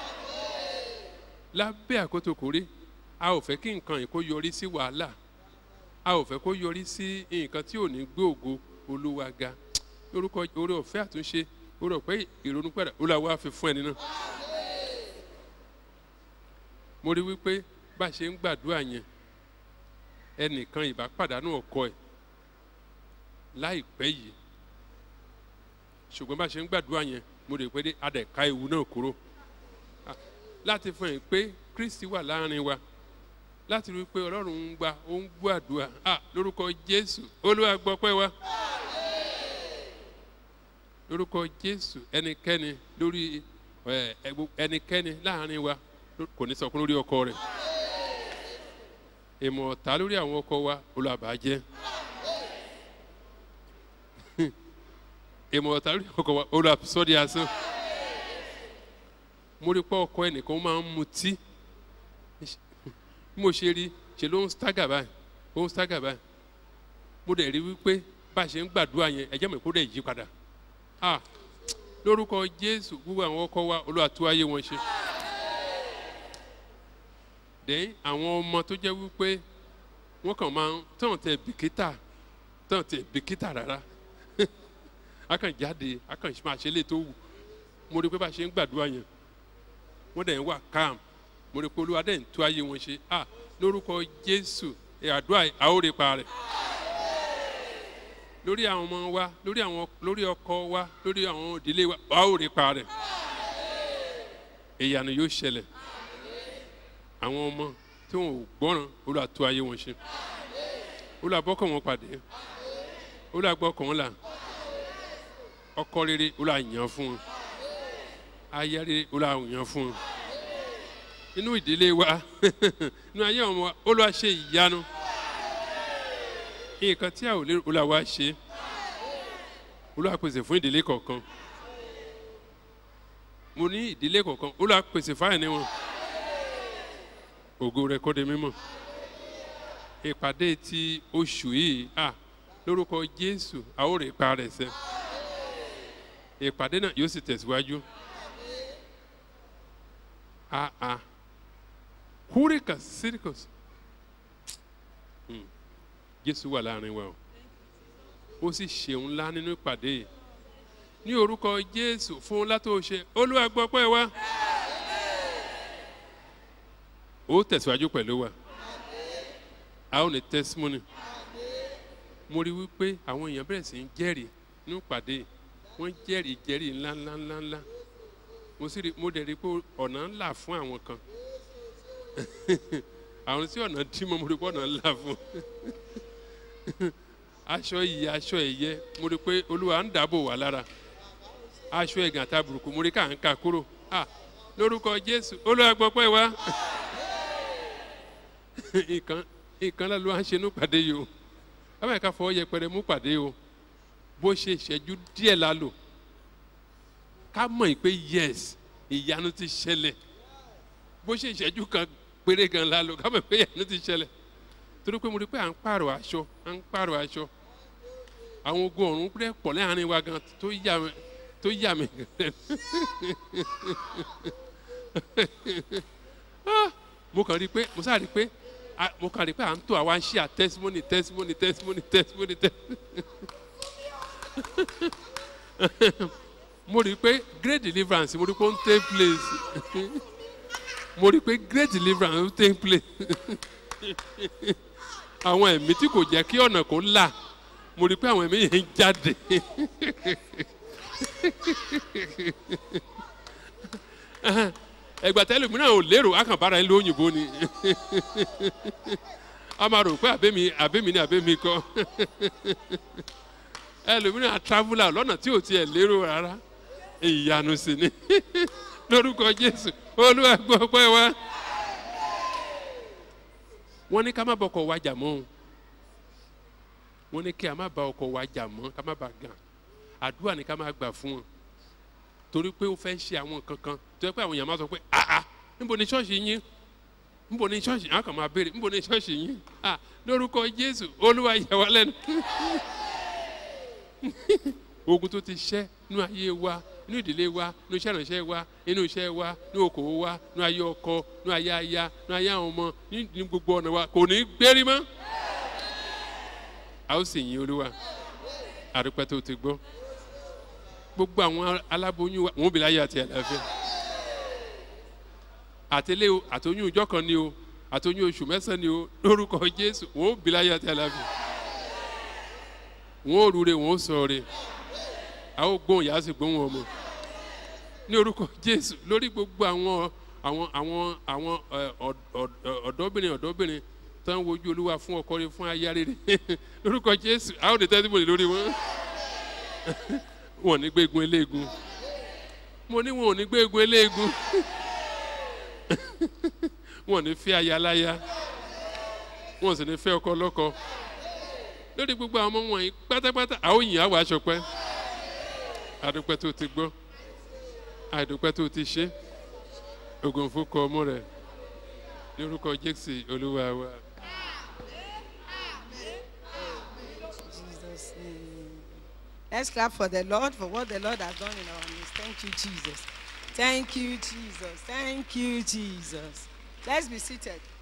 lábẹ́ àkótó kò rí a ò fẹ́ kí nǹkan yìí kó yọrí sí wàhálà a ò fẹ́ kó yọrí sí nǹkan tí ò ní gbé ògo olúwa ga orúkọ orí ọ̀fẹ́ àtúnṣe orí ọ̀fẹ́ ìrònúpẹ̀dà olúwa fi fún ẹni náà. mo rí wípé bá a ṣe ń gbàdúrà yẹn ẹnìkan ìbá pàdánù ọkọ ẹ̀ láìpẹ́ yìí ṣùgbọ́n bá a ṣe ń gbàdúrà yẹn mo rí i pé adẹ̀ka ewu náà kúrò láti fún ẹ̀ pé kristi wà láàrin wa láti rí i pé ọlọ́run ń gba ó ń gbọ́ àdúrà à lórúkọ jésù olúwa gbọ́ pẹ́ wa lórúkọ jésù ẹnikẹ́ni lórí ẹnikẹ́ni láàrin wa kò ní sọkún lórí ọkọ rẹ̀ ìmọ̀ ọ̀tá lórí àwọn ọkọ wa olùbàjẹ́ ìmọ̀ ọ̀tá lórí ọkọ wa olùsọ́dí asán mo rí pé ọkọ ẹnìkan máa ń mutí bí mo ṣe rí ṣe ló ń stagger báyìí ó ń stagger báyìí mo dẹ̀ rí wípé bá a ṣe ń gbàdúrà yẹn ẹ̀jẹ̀ mi kó dẹ̀ yí padà ah lórúkọ jésù gbogbo àwọn ọkọ wa olùwàtú ayé wọn ṣe dẹ́yìn àwọn ọmọ tó jẹ́ wípé wọ́n kàn máa ń tàn tẹ bìkítà tàn tẹ bìkítà rárá a kàn jáde a kàn máa ṣe lè tó wù mo rí pé bá a ṣe ń gbàdúrà yẹn wọ́n dẹ̀ ń wà calm mo rí pé olúwa dẹ̀ ń tú ayé wọn ṣe ah lórúkọ jésù àdúrà àórèpa rẹ̀ lórí àwọn ọmọ wa lórí àwọn lórí ọkọ wa lórí àwọn òdílé wa àórèpa rẹ̀ ìyanu yóò ṣẹlẹ̀ àwọn ọmọ tí wọn ò gbọ́ràn olúwa tú ayé wọn ṣe olúwa bọ́kàn wọn pàdé olúwa gbọ́kàn wọn là ọkọ rere olúwa yàn fún wọn ayáre olùwàwòyàn fún un inú ìdílé wa inú ayé ọmọ wa olúwa ṣe ìyanu nǹkan tí a ò lérò olúwa ṣe olúwa pèsè fún ìdílé kọ̀ọ̀kan mo ní ìdílé kọ̀ọ̀kan olúwa pèsè fáìní wọn ògo rẹ kó de mímọ́ ìpàdé ti oṣù yìí à lórúkọ jésù a ó rè pa rẹ̀ sẹ́ ìpàdé náà yóò sì tẹ̀síwájú a a húríkà sírìkọ̀s jésù wà láàrin wa o ó sì ṣeun ńlá nínú ìpàdé yìí ní orúkọ jésù fún ńlá tó ṣe olúwa gbọ́ pẹ́ wa ó tẹ̀síwájú pẹ̀lú wa a ó ní testimony mo rí wípé àwọn èèyàn bẹ̀rẹ̀ sí ń jẹ́rìí nínú ìpàdé wọ́n jẹ́rìí jẹ́rìí ńlá ńlá ńlá ńlá mo sì rí mo dẹ̀ rí i pé ọ̀nà ńlá fún àwọn kan àwọn tí ọ̀nà dí mọ́ mo rí i pé ọ̀nà ńlá fún aṣọ yìí aṣọ ẹ̀yẹ mo rí i pé olúwa ń dáàbò wà lára aṣọ ẹ̀gàn àtàbùrùkù mo rí i ká ń ka kúrò ah lórúkọ jésù olúwa gbọ́ pẹ́ wá nǹkan nǹkan lọ́ọ́ ló wá ń ṣe ní pàdé yìí o bábà ká fọwọ́ yẹpẹrẹ mú pàdé o bó ṣe ìṣẹ́jú díẹ̀ la lò ká mọ̀ yìí pé yes ìyanu ti ṣẹlẹ̀ bó ṣe ìṣẹ́jú kan péré gan la lò ká mọ̀ pé ìyanu ti ṣẹlẹ̀ torí pé mo rí i pé à ń pààrọ̀ aṣọ à ń pààrọ̀ aṣọ àwọn ogun ọ̀run rẹ̀ pọ̀ láàrin wa gan tó yà mí tó yà mí gan Ah, mo kàn rí i pé mo sáà rí i pé ah, mo kàn rí i pé à ń tó àwa ń ṣe à testimony testimony testimony testimony testimony mo rí i pé great deliverance mo rí i pé ó ń take place mo rí i pé great deliverance ó ń take place àwọn ẹ̀mí tí kò jẹ́ kí ọ̀nà kó là mo rí i pé àwọn ẹ̀mí yẹn ń jáde ẹgbà tẹ́lẹ̀ mìíràn ò lérò akànbára ẹ̀ lóyìnbó ni a máa rò pé àbẹ́mi àbẹ́mi ni àbẹ́mi kọ́ ẹlòmíràn traveller lọ́nà tí ò tiẹ̀ lérò rárá ìyanu sí ni lórúkọ jésù olúwa gbọ́ pẹ́ wá. wọ́n ní ká má bọ ọkọ̀ wa jà mọ́ o wọ́n ní kí a má ba ọkọ̀ wa jà mọ́ ká má ba gàn àdúrà ni ká má gbà fún wọn torí pé ó fẹ́ ṣe àwọn nǹkan kan tó yẹ pé àwọn èèyàn máa sọ pé ah ah níbo ni ṣọ́ọ̀ṣì yín níbo ni ṣọ́ọ̀ṣì àwọn kan máa béèrè níbo ni ṣọ́ọ̀ṣì yín ah lórúkọ jésù olúwa yà wá lẹ́nu ogun tó ti ṣẹ́ nínú ayé wa nínú ìdílé wa nínú iṣẹ́ ìrànṣẹ́ wa nínú iṣẹ́ wa nínú okòwò wa nínú ayé ọkọ nínú ayé aya nínú ayé àwọn ọmọ ní gbogbo ọ̀nà wa kò ní gbérí mọ́. a ó sì yin olúwa àdúpẹ́ tó ti gbọ́ gbogbo àwọn aláboyún wa wọn ò bí láyé àti àlàáfíà àtẹlé o àtọyún ọjọ́ kan ni o àtọyún oṣù mẹ́sàn-án ni o lórúkọ jésù wọn ò bí láyé àti àlàáfíà wọn ò rúre wọn ò sọ̀rọ̀ a ó gbóhùn yàá sì gbóhùn ọmọ ní orúkọ jésù lórí gbogbo àwọn àwọn àwọn àwọn ọ̀dọ́bìnrin ọ̀dọ́bìnrin tó ń wojú olúwa fún ọkọ rẹ fún aya rere lórúkọ jésù a ó lè tẹ́tí bòlè lórí wọn wọn ò ní gbégun eléegun mo ní wọn ò ní gbégun eléegun wọn ò ní fẹ́ aya láya wọn ò sì ní fẹ́ ọkọ lọ́kọ lórí gbogbo àwọn ọmọ wọ̀nyí pátápátá àwọn òyìn àwọn aṣọ pẹ́ adúpẹ́ tó ti gbọ́ adúpẹ́ tó ti ṣe ogun fúnkọ ọmọ rẹ̀ lórúkọ jésù olúwa wa. Jesus' name. Let's clap for the Lord for what the Lord has done in our midst. Thank you, Jesus. Thank you, Jesus. Thank you, Jesus. Let's be seated.